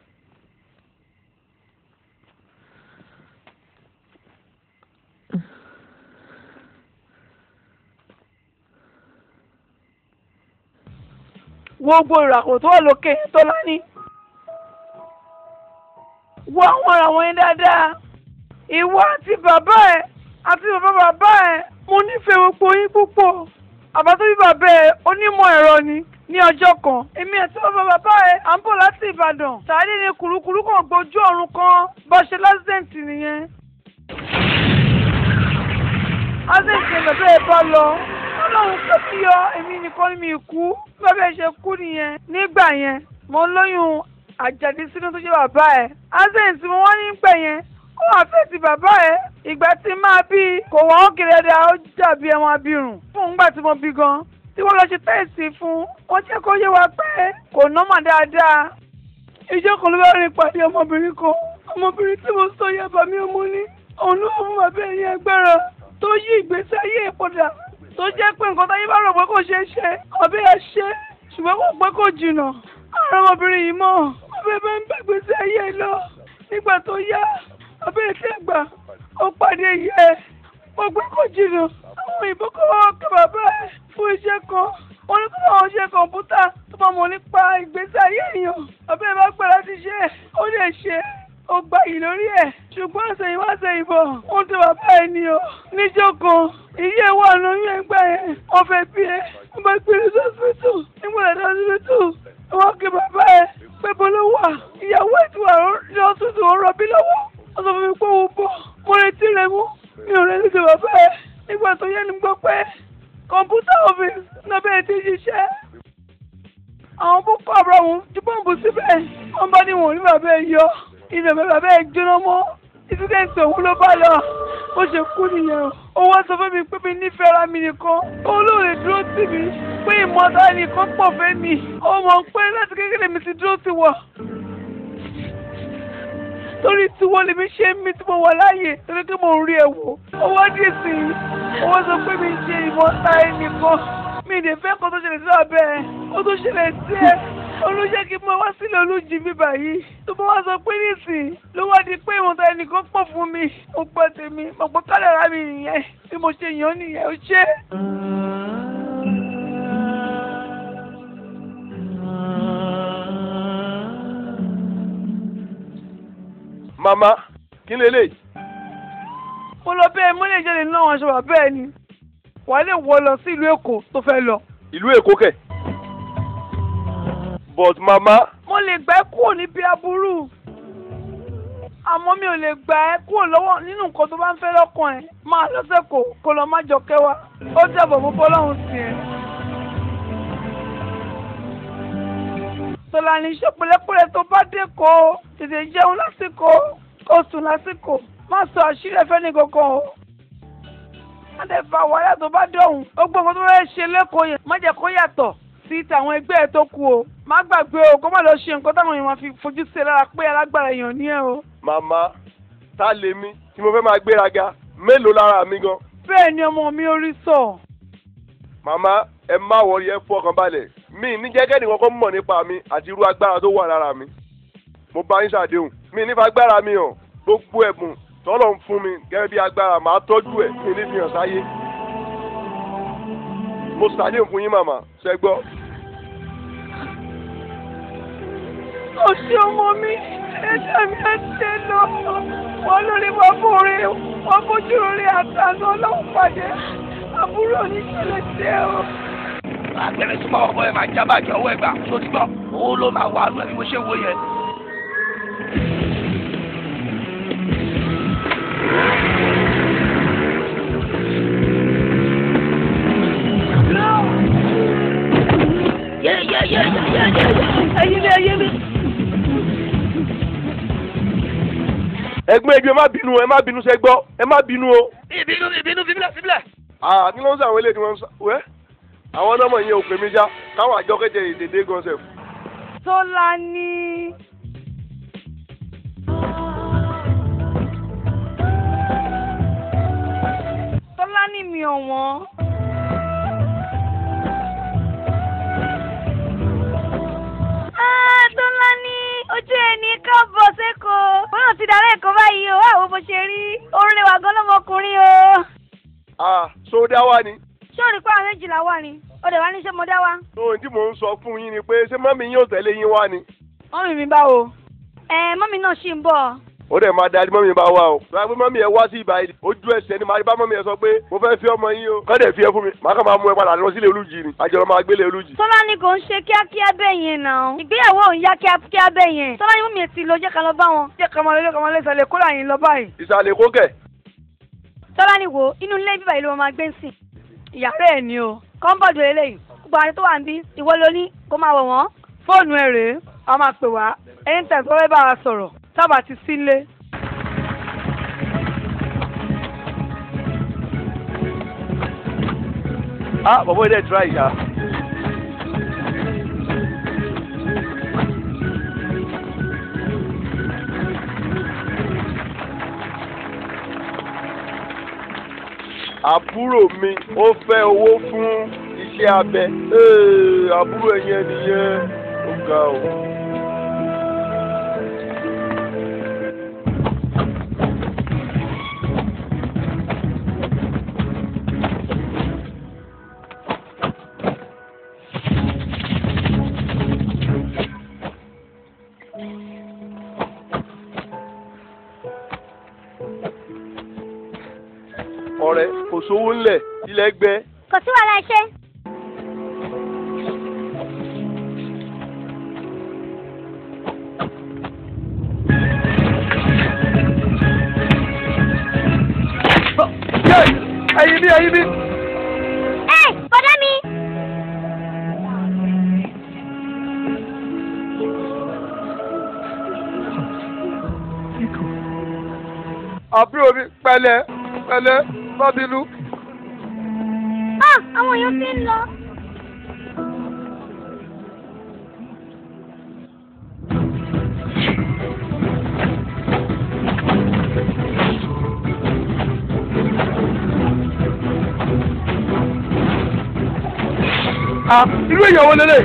Speaker 1: gbogbo ìràkò tó wà lókè tó lání. wo àwọn ara wọn yẹn dáadáa. ìwọ àti bàbá ẹ àti bàbá bàbá ẹ mo nífẹ̀ẹ́ gbogbo yín púpọ̀. àbá tó bí bàbá ẹ onímọ̀ ẹ̀rọ ni ní ọjọ́ kan. èmi àti bàbá bàbá ẹ à ń bọ̀ láti Ìbàdàn. sàádé ni kùrukùru kan gbójú ọ̀run kan bó ṣe lásìdẹ̀ǹtì nìyẹn. lásìdẹ̀ǹtì ni bàbá ẹ bá lọ ọlọ́run kò sí yọ èmi nìkan ni mi kú bàbá ẹ ṣe kú nìyẹn nígbà yẹn mo lóyún àjàdí sínú tó ṣe bàbá ẹ accent mo wá nígbà yẹn ó wà fẹ́ ti bàbá ẹ ìgbà tí máa bí kò wọ́n ó kéré dáa ó dàbí ẹ̀wọ̀n abirùn fún ìgbà tí mo bí gan tí wọ́n lọ ṣe tẹ́ẹ̀sì fún wọ́n jẹ́ kó yé wa pé kò nọ́mà dáadáa ìjọ kan ló bá rìn pàdé ọmọbìnrin kan ọmọbìnrin tí mo sọ yàbá mi ọmọ ní òun ló fún bàbá ẹ̀ ní agbára tó yí ìgbésí ayé ẹ̀ padà tó jẹ́ pé nǹkan táyé bá rò pé kò ṣeé ṣe ọbẹ̀ ẹ ṣe ṣùgbọ́n kò pẹ́ kò jìnnà àrùn ọmọbìnrin yìí mọ̀ ọbẹ̀ bá ń bẹ̀gbẹ̀ sí ayé ẹ lọ nígbà tó yá ọbẹ̀ ẹ tẹ́ gbà ó pàdé yẹ kò pẹ́ kò jìnnà àwọn òyìnbó kọ́ wọ́n kẹ́ bàbá ẹ fún iṣẹ́ kan wọ́n ní kó báwọn ṣe kọ̀ǹpútà tó bá mọ̀ nípa ìgbésí ayé èèyàn ọbẹ̀ bá gbà láti ṣe ó lè ṣe ó gba yìí lórí ẹ̀ ṣùgbọ́n àṣẹyìn wá ṣe ìbọn wọ́n ti bàbá ẹ̀ ní o níjọ́ kan ìyé wà lóyún ẹgbẹ́ yẹn wọ́n fẹ́ bí ẹ wọ́n bá gbé lọ sọ́sibítù nígbà tó sọ́sibítù wọ́n kí bàbá ẹ̀ pé bó ló wà ìyàwó ẹ̀ tí wà ní ọ̀sùtù ó rọbí lọ́wọ́ wọ́n sọ fún mi pé òun bọ̀ mo retí rẹ̀ mú mi ò retí ti bàbá ẹ̀ nígbà tó yẹ ni gbọ́ pé kọ̀ǹpútà ọ́fíìsì náà bẹ̀rẹ̀ ti ṣiṣẹ́ àwọn boko haram ju bọ́ǹbù síbẹ̀ wọ́n bá ní wọn ò ní bàbá ẹ̀ yọ ìdàgbẹ́ bàbá ẹ̀ jóná mọ́ ìsídẹ̀ǹtì òun ló bá lọ bó ṣe kú nìyẹn o ó wá sọ fún mi pé mi nífẹ̀ẹ́ ara mi nìkan òun ló lè dúró tì mí pé ìmọ̀ta nìkan pọ̀ fẹ́ mi ó mọ̀ pé láti kékeré mi ti dúró ti wọ̀ torí tiwọn lèmi ṣe ń mi tí mo wà láàyè torí pé mo ń rí ẹ wò ó wá dì sí i ó wá sọ pé mi ṣe ìmọ̀ta ẹnìkan mi ì lè fẹ́ kó tó ṣẹlẹ̀ sí abẹ́ ẹ̀ ó tó ṣẹlẹ̀ sí ẹ olùjẹ́ kí n máa wá sílẹ̀ olùjì mi báyìí tó bá wá sọ pé nísìn ló wá di pé ìwọ̀n ta ẹnìkan pọ̀ fún mi mo gbọ́ tèmi mo gbọ́ kádàrá mi nìyẹn bí mo ṣe yàn án nìyẹn ó ṣe.
Speaker 2: màmá kí ni eléyìí.
Speaker 1: mo lọ bẹ́ẹ̀ mo lè jáde náà wọn ṣe wà bẹ́ẹ̀ ni wàá lè wọ lọ sí ìlú èkó tó fẹ́ lọ.
Speaker 2: ìlú èkó kẹ̀. but màmá
Speaker 1: mo lè gbà ẹ́ kúrò níbi aburú àmọ́ mi ò lè gbà ẹ́ kúrò lọ́wọ́ nínú nǹkan tó bá ń fẹ́ lọ́kàn ẹ̀ máa lọ́sẹ̀ kò kó lọ má jọ kẹwàá ó jẹ́bọ̀ mú bọ́lọ́hún sí ẹ. tọ́lá ní iṣẹ́ pẹ̀lẹ́pẹ̀lẹ́ tó bá dé kó tètè jẹun lásìkò kó sùn lásìkò má sọ àṣírí ẹ̀fẹ́ ní kankan o. má dẹ̀ fa wàhálà tó bá dọ̀hùn ó gbọ́ nǹkan tó fẹ́ ṣe lẹ́kọ̀ọ́ yẹn má jẹ́ kó yàtọ̀ sí tàwọn ẹgbẹ́ ẹ̀ tó kù o má gbàgbé o kó má lọ ṣe nǹkan táwọn èèyàn máa fi fojú sí ẹ lára pé alágbára èèyàn ní ẹ o.
Speaker 2: màmá ta lèmi tí mo fẹ́ máa gbéraga mélòó lára mi gan.
Speaker 1: bẹ́ẹ̀ ni ọmọ mi orí sọ.
Speaker 2: màmá ẹ má wọrí ẹ fọkàn balẹ̀ mi ní jẹ́gẹ́ nìkan kọ́ mọ̀ nípa mi àti irú agbára tó wà lára mi. mo bá yín ṣàdéhùn mi nífa agbára mi hàn gbogbo ẹ̀bùn tọ́lọ̀ ń fún mi gẹ́gẹ́ bí agbára màá tọ́jú ẹ̀ mi ní fi hàn sáyé. mo ṣàdéhùn fún yín màmá ṣẹ gbọ́.
Speaker 1: ó ṣe ọmọ mi ẹ̀jẹ̀ mi ẹ̀ ṣe lọ wọn lórí wọn bóore wọn bójú orí àtàná ọlọ́run pàdé àbúrò oníṣẹ̀lẹ̀ tẹ o.
Speaker 5: àgbẹ̀rẹ̀ súnmọ́ ọkọ ẹ̀ máa jábàjẹ́ ọwọ́ ẹ̀gbà tó ti gbọ́ òun ló máa wà lọ bí mo ṣe wo yẹn.
Speaker 1: ẹyin ni ẹyin ni.
Speaker 2: ẹgbẹ́ ẹgbẹ́ má bínú ẹ má bínú ṣẹ gbọ́ ẹ má bínú o.
Speaker 5: ìbínú ìbínú fíbílẹ̀ fíbílẹ̀.
Speaker 2: àà kí ló ń sọ àwọn eléyìí tí wọ́n ń sọ wẹ́ àwọn nọ́mọ yẹn ò pè mí já káwọn àjọ kẹjẹ ìdèdè gan sef.
Speaker 1: tọ́lá ní. tọ́lá ní mi ọ̀wọ́n.
Speaker 3: Ah, Tọ́lá ní ojú ẹni káàbọ̀ sẹ́kọ̀ọ́. Wọ́n náà ti dàrẹ́ ẹ̀kọ́ báyìí o, wá wo bó ṣe rí. Orin wà gan lọ́mọkùnrin o.
Speaker 2: àà sódà wá ni.
Speaker 3: Ṣé o rí pé àwọn méjìlá wà ní? O dẹ̀ wá ní ṣé mo dá wá?
Speaker 2: ohun tí mò ń sọ fún yín ni pé ṣé mọ́mí yín ò tẹ̀lé yín wá ni.
Speaker 1: mọ́mì mi báwo.
Speaker 3: Ẹ mọ́mí náà ṣì ń bọ̀.
Speaker 2: ó dẹ̀ máa darí mọ́mí bá wá o. sọ pé mọ́mí ẹ wá sí ibà yìí ojú ẹsẹ̀ ni màá bá mọ́mí ẹ sọ pé mo fẹ́ fi ọmọ yín o. kọ́ dẹ̀ fi ẹ fún mi màá kàn máa mú ẹ padà lọ sílé olújì ni àjọyọ̀ máa gbélé olújì.
Speaker 3: Tọ́lá ní kò ń ṣe kíákíá bẹ́ẹ̀ yẹn náà. Ìgbéyàwó òun yá kíákíá bẹ́ẹ̀ yẹn. Tọ́lá ní mọ́mí ti lọ jẹ́ ká lọ bá wọn.
Speaker 1: jẹ́ kọ́mọ lé kọ́mọ lé sọ̀lẹ̀ kó láyìn lọ báyìí.
Speaker 2: ìsàlẹ̀ kókẹ̀.
Speaker 3: Tọ́lá ní wo inú ilé bíbá yìí ló máa gbé ń sìn.
Speaker 1: ìyàrá ẹ̀ ni o.
Speaker 3: Kọ́ńbọ̀dù eléyìí. Gbogbo àwọn tó wà ń bí ìwọ ló ní kó máa wọ̀ wọ́n.
Speaker 1: fóònù ẹ̀ rèé a máa pè wá ẹni tẹ̀ tó fẹ́ bá wa sọ̀rọ̀ tábà ti sílé.
Speaker 2: ah bọ̀bọ̀ ilé tura ìyá. àbúrò mi ó fẹ́ owó fún iṣẹ́ abẹ Ee, àbúrò ẹ̀yẹn nìyẹn ó ga o. ọ̀rẹ́ kò sówó ńlẹ̀ ilẹ̀ gbẹ
Speaker 3: Kò sí wàhálà iṣẹ́.
Speaker 4: ẹ̀yìn mi ẹ̀yìn mi.
Speaker 3: ẹ bọ́dá mi.
Speaker 4: àbúrò mi pẹ̀lẹ́ pẹ̀lẹ́ má bínú.
Speaker 3: ah àwọn èèyàn ti ń lọ.
Speaker 4: ah irú èèyàn wo lélẹ̀.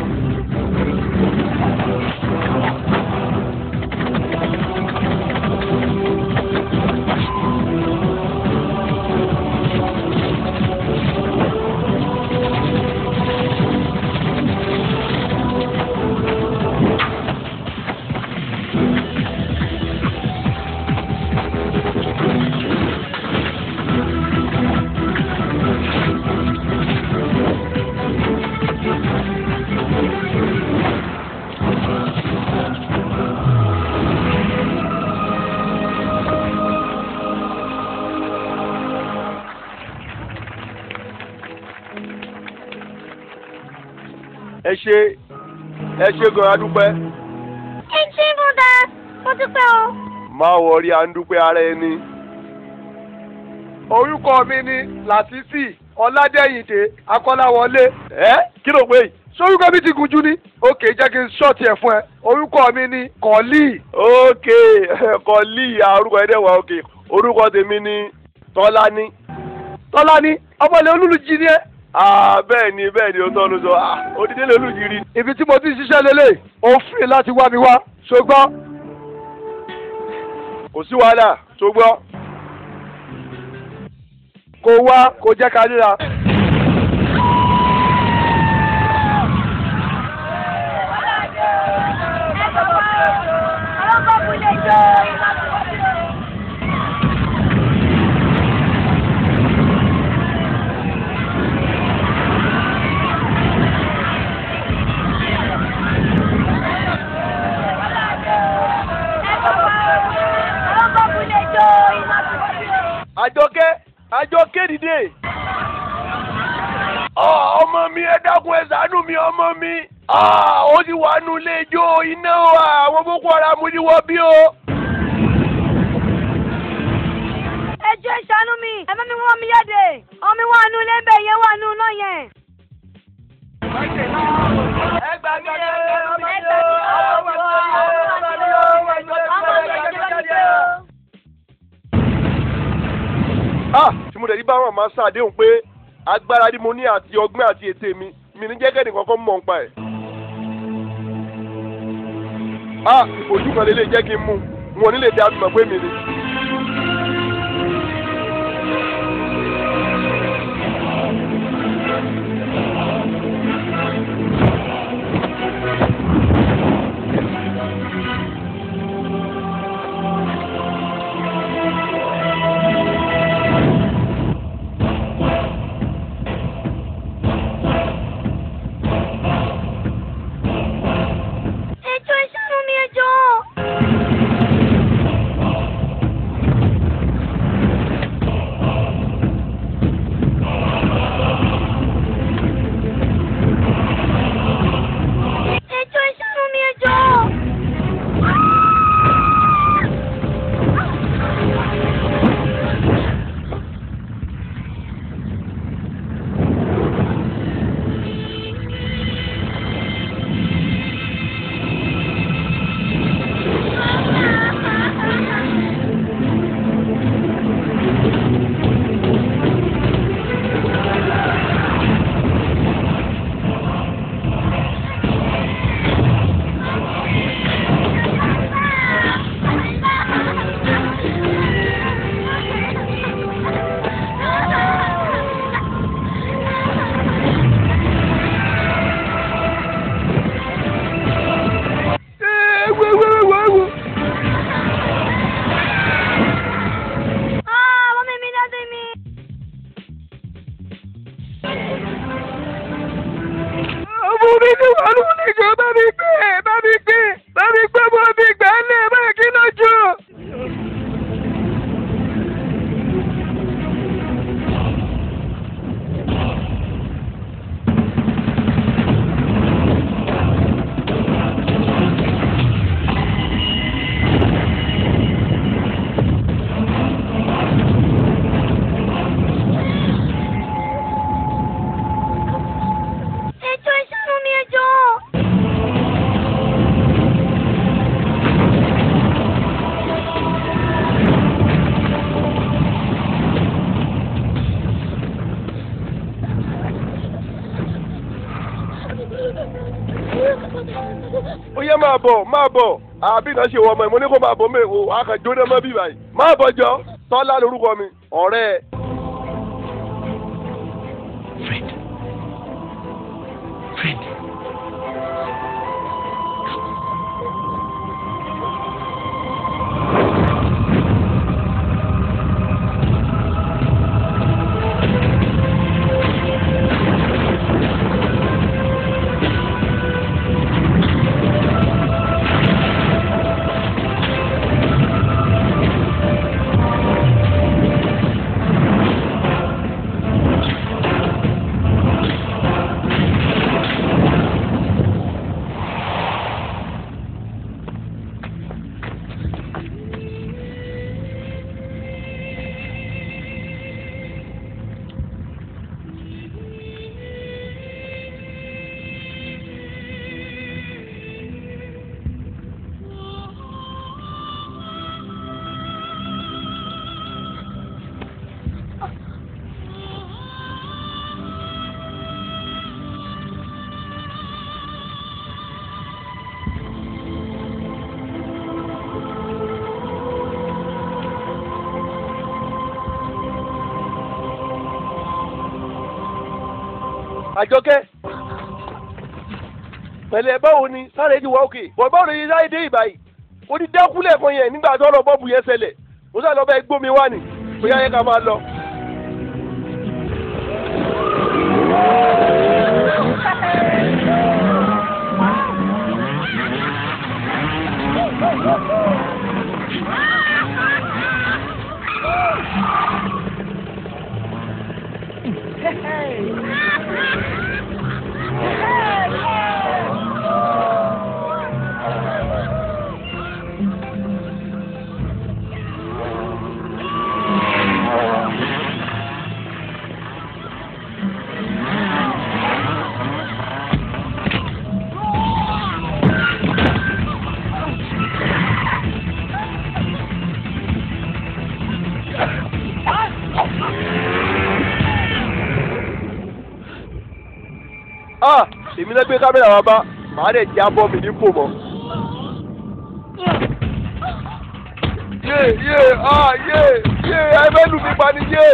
Speaker 2: ẹ ṣe ẹ ṣe gan adúpẹ́
Speaker 3: ẹ ṣé bọ́dá mo dúpẹ́ o.
Speaker 2: máa wọrí à ń dúpẹ́ ara ẹni.
Speaker 4: orúkọ mi ni làtífì ọládẹ́yìndé akọ́láwọlé.
Speaker 2: ẹ kí ló pé yìí.
Speaker 4: sórúkọ mi ti gùn jù ní. òkè jẹ́ kí n ṣọ́ọ̀tì ẹ̀ fún ẹ. orúkọ mi ni kọ́lí.
Speaker 2: ókè kọ́lí orúkọ ẹ̀ dẹ̀ wá ókè orúkọ tèmi ni tọ́lání.
Speaker 4: tọ́lání ọmọlẹ̀ olúlují ni ẹ.
Speaker 2: Ah, bẹ́ẹ̀ ni bẹ́ẹ̀ ni o tọ́ ló sọ ah odidi lè olùjírí.
Speaker 4: ibi tí mo ti ń ṣiṣẹ́ lélẹ̀ ó fìrì láti wá mi wá ṣùgbọ́n
Speaker 2: kò sí wàhálà tó gbọ́.
Speaker 4: kò wá kò jẹ́ ká ríra.
Speaker 2: àjọkẹ́ àjọkẹ́ dìde. Ọ, ọmọ mi ẹ dákun ẹ ṣàánú mi ọmọ mi. Ah, ó ti wà nù ilé ijó iná wa àwọn boko haram ti wọ bí o.
Speaker 3: ẹ jọ̀ọ́ ẹ ṣàánú mi ẹ má mi wọ́n mi jáde ọmọ mi wà nù lẹ́bẹ̀ yẹn wà nù náà yẹn.
Speaker 2: ẹ gbà mí ẹ
Speaker 3: ọmọ mi ò ọmọ mi ò ọmọ mi ò ọmọ mi ò ọmọ mi ò.
Speaker 2: Ah, tí mo dẹ̀ ní báwọn máa ṣàdéhùn pé agbára ni mo ní àti ọgbọ́n àti ète mi mi ní jẹ́gẹ́ nìkan kan mọ̀ ń pa ẹ̀. Ah, ìbòjú kan lè lè jẹ́ kí n mú wọn nílé tí a fi mọ̀ pé mi ni.
Speaker 3: ẹ jọ̀ọ́ ẹ ṣàánú mi ẹ jọ̀ọ́. ẹ jọ̀ọ́ ẹ ṣàánú mi ẹ jọ̀ọ́.
Speaker 4: Ẹ wo wo wo wo.
Speaker 3: Ah, mọ́mí mi dáadé mi.
Speaker 4: ọmọ mi ní wà ló ní ìjọ bá mi gbé bá mi gbé bá mi gbé bọ́ mi gbà á lẹ̀ báyìí kí ló jọ. ó yẹ máa bọ̀ máa bọ̀ àbí náà ṣe wọ ọmọ ẹ̀ mo ní kó máa bọ̀ mẹ́ o àkànjóná mọ́ bí báyìí máa bọ̀ jọ tọ́lá lórúkọ mi ọ̀rẹ́ ẹ̀.
Speaker 5: Friend. Friend.
Speaker 4: àjọkẹ́ pẹ̀lẹ́ báwo ni sáré ti wá òkè bọ̀ báwo ni sáré dé ìbàyí ó ti dẹ́kúlẹ̀ kan yẹn nígbà tó lọ bọ́ọ̀bù yẹn ṣẹlẹ̀ mo sáré lọ bẹ́ẹ̀ gbómi wá ni bóyá yẹ ká máa lọ. ah èmi lẹ́gbẹ́ kámẹ́rà wa bá màá dẹ̀ jábọ́ mi ní fò mọ́. yé yé ah yé yé ẹ fẹ́ lù mí pa ni yé.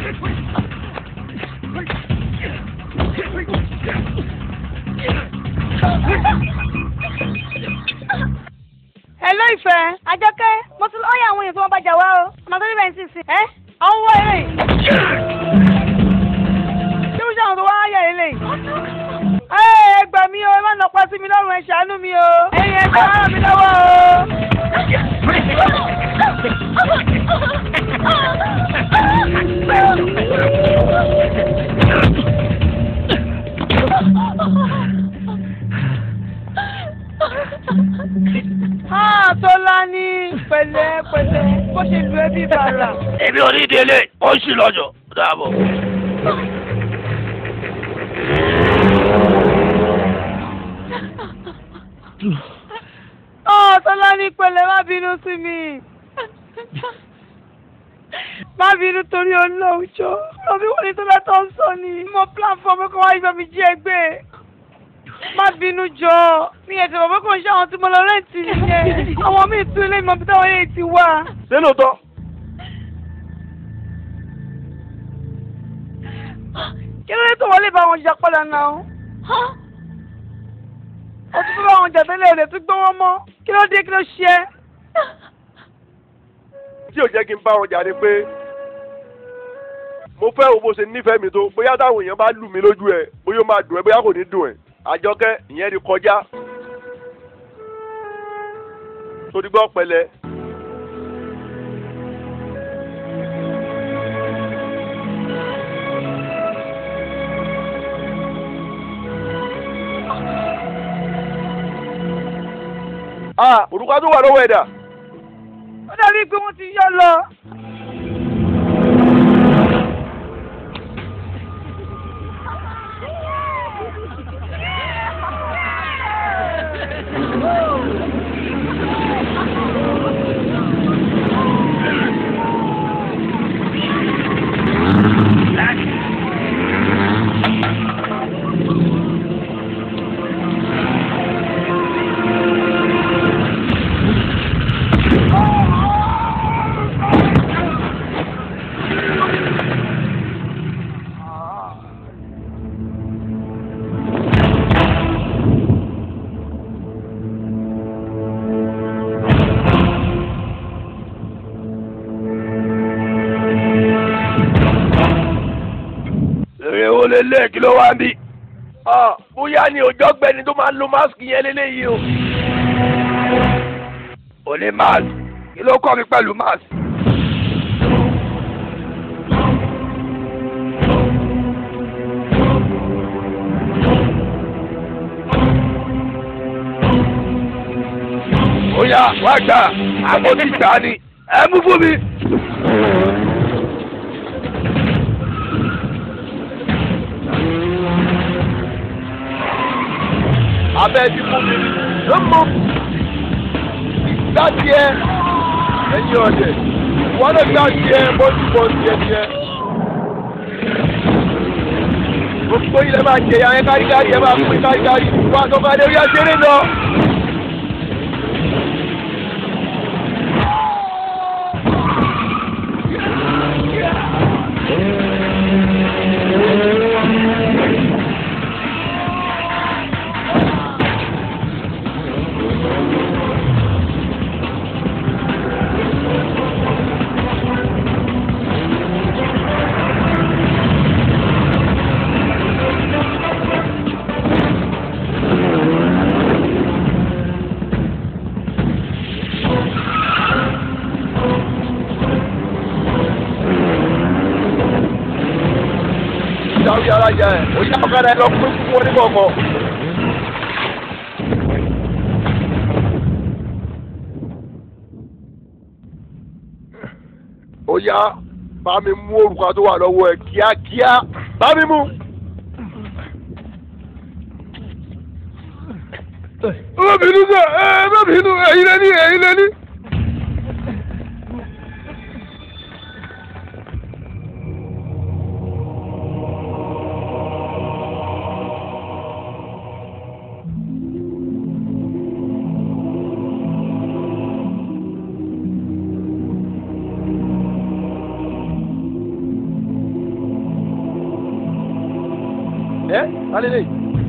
Speaker 1: Hello ìfẹ́.
Speaker 3: àjọkẹ́ mo ti lọ́ọ́ yà àwọn èèyàn tí wọ́n bá jà wá o ọmọ tó níbẹ̀ ń sì sìn.
Speaker 1: Ẹ́ àwọn wọ eré. Ṣé mo ṣe àwọn tó wá yà ilé? Ẹ ẹ gbà mí o, ẹ má nà pa sí mi lọ́rùn, ẹ ṣàánú mi o. Ẹyin ẹ gbà ràn mí lọ́wọ́ o. Ah, Tọ́lá ní pẹ̀lẹ́ pẹ̀lẹ́ bó ṣe lu ẹbí bàrà.
Speaker 5: Èmi ò ní délé, ó ń ṣì lọ́jọ́. Dàbọ̀.
Speaker 1: Ah, Tọ́lá ní pẹ̀lẹ́ má bínú sí mi. Má bínú torí olóòjọ́. Lọ́bí wọ́n ní Tọ́lá tó ń sọ ni. Mo plan fún ọmọ kan wá ìgbà mi jí ẹgbẹ́. Má bínú jọ. Mi ẹ̀sẹ̀ bàbá kan ṣe àwọn tí mo lọ rẹ́ǹtì nìyẹn. Àwọn míì tún ilé ìmọ̀ bí táwọn yẹn ti wà.
Speaker 4: ṣé lóòótọ́
Speaker 1: Kí ló dé tó wọlé bá wọn jà padà náà? Ó tún fẹ́ bá wọn jà tẹ́lẹ̀ rẹ̀ tún gbọ́wọ́ mọ́. Kí ló dé kí ló ṣe é?
Speaker 4: tí ò jẹ́ kí n bá wọn jà ni pé mo fẹ́ wo bó ṣe nífẹ̀ẹ́ mi tó bóyá táwọn èèyàn bá lù mí lójú ẹ̀ bóyá ó máa dùn ẹ́ bóyá kò ní dùn ẹ́ àjọkẹ́ ìyẹn ti kọjá torí gbọ́ pẹ̀lẹ́. ah òrùka tó wà lọ́wọ́ ẹ̀dá.
Speaker 1: Ó dàbí pé wọ́n ti yọ lọ.
Speaker 5: èrè wo lè lé kí ló wá ń bí.
Speaker 4: Ah, bóyá ni òjọ́ gbẹni tó máa ń lo máàsì yẹn lélẹ́yìí o.
Speaker 5: ò ní máàsì kí ló kọ́ mi pẹ̀lú máàsì. ó yá wá gbà àmọ́ ti gbà ni ẹ mú fún mi.
Speaker 4: abẹ́ ti fún mi ló mú gbá tiẹ̀ ẹ̀yin ọ̀dẹ̀ wọ́n lè gbá tiẹ̀ bọ́sù bọ́ tiẹ̀ tiẹ̀. gbogbo ilẹ̀ máa jẹ̀yà ẹ̀ káríkárí ẹ̀ máa pín káríkárí wá tó bá dé orí ẹ̀ṣẹ̀rẹ̀ lọ. ìdáwí ara yẹ ẹ̀ ó yá ọ̀kadà ẹ̀ lọ pín fún wọn ní kọ̀ọ̀kan. ó yá bá mi mú òrùka tó wà lọ́wọ́ ẹ̀ kíákíá bá mi mú. má bínú sọ ẹ má bínú ẹ̀yin lẹ́ni ẹ̀yin lẹ́ni. ẹ alẹ́ lẹ́yìn.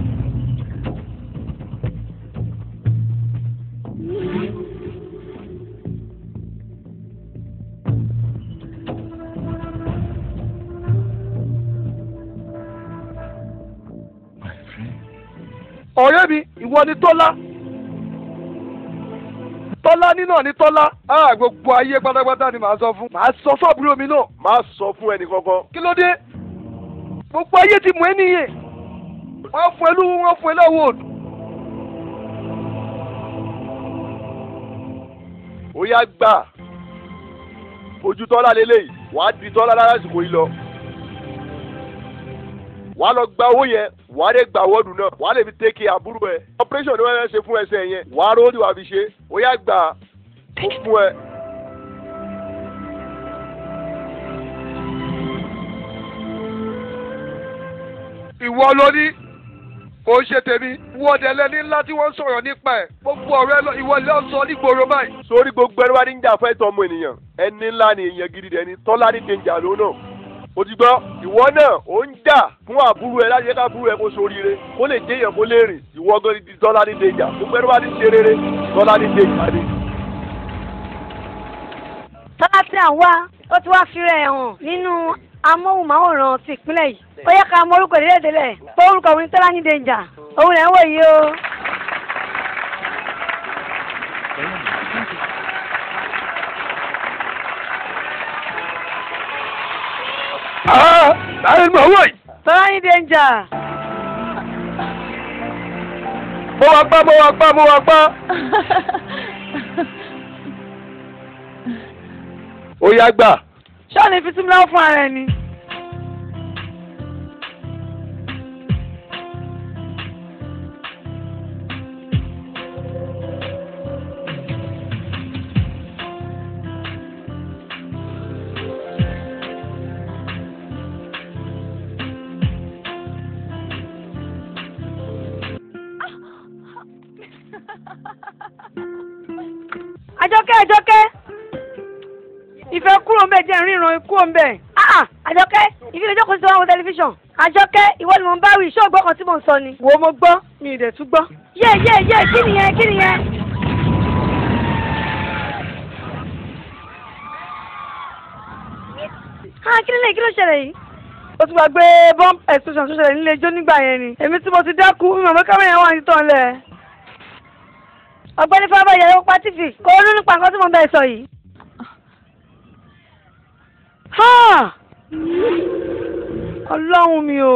Speaker 4: ọ̀rẹ́ mi ìwọ ni tọ́lá tọ́lá nínà ni tọ́lá á gbogbo ayé pátápátá ni màá sọ fún màá sọ fọ́ọ̀bùrò mi náà màá sọ fún ẹnì kankan kí ló dé gbogbo ayé ti mú ẹ nìyẹn wọ́n fún ẹ lówó wọ́n fún ẹ lọ́wọ́ òdù. ó yá gbà ojú tọ́lá lélẹ́yìí wàá di tọ́lá lásìkò yìí lọ wàá lọ gba owó yẹn wàá lè gba wọ́ọ̀dù náà wàá lè fi tẹ́kì àbúrò ẹ̀ operation ni wọ́n fẹ́ ṣe fún ẹsẹ̀ yẹn wàá rówó tí wàá fi ṣe ó yá gbà ó fún ẹ. ìwọ ló ní kò ń ṣe tèmi wọ́ọ̀dẹ lẹ́ni ńlá tí wọ́n sọ̀rọ̀ nípa ẹ̀ gbogbo ọ̀rẹ́ lọ ìwọ lọ sọ nígboro báyìí. sórí gbogbo ẹni wá ní jà fẹ́ tọ́ ọmọ ènìyàn ẹni ńlá ni èèyàn gidi dẹni tọ́lá ní dèjà ló náà o ti gbọ́ ìwọ náà ó ń jà fún àbúrò ẹ láti yẹ ká àbúrò ẹ kó soríire kó lè jẹ́ èèyàn kó lè rìn ìwọ gan di tọ́lá ní dèjà gbogbo ẹni wá ní ṣe rere tọ́lá ní dèjà ni.
Speaker 3: tọ́lá tí à ń wá ó ti wá fi rẹ̀ hàn nínú amóhùnmáwòrán ti ìpínlẹ̀ yìí ó yẹ ká mọ orúkọ ìdílé ìdílé pé orúkọ òun ni tọ́lá ní dèjà òun lẹ̀ ń wò yìí o.
Speaker 5: láyé mọ̀ wọ̀ yìí.
Speaker 1: tọ́lá ní dèjà.
Speaker 4: mo wá gbá mo wá gbá mo wá gbá. ó yá gbà.
Speaker 1: ṣọ́ọ̀nì fi sími lọ́wọ́ fún ara ẹni. àjọkẹ́ àjọkẹ́ ìfẹ́ kúrò ń bẹ̀ jẹ́ ríran kúrò ń bẹ̀.
Speaker 3: Ah, ah, àjọkẹ́ ìfilẹ̀ jókòó sí wọn tẹlifíṣàn àjọkẹ́ ìwọ ni mo ń bá wí iṣẹ́ ògbọ́n kan tí mò ń sọ ni.
Speaker 1: wo mo gbọ́ mi ì dẹ̀ tún gbọ́.
Speaker 3: yé yé yé kí nìyẹn kí nìyẹn. ah kí ló lè kí ló ṣẹlẹ̀ yìí.
Speaker 1: ó ti gbàgbé bomb explosion tó ṣẹlẹ̀ nílé ijó nígbà yẹn ni èmi tí mo ti dákú mi mọ̀ pé kámẹ́rà yẹn wà ní tán lẹ̀. ọ̀gbẹ́ni fábọ̀ yẹ̀rọ pa tv kò ronú nípa nǹkan tí mo bẹ̀ sọ yìí. Ha! ọlọ́run mi o.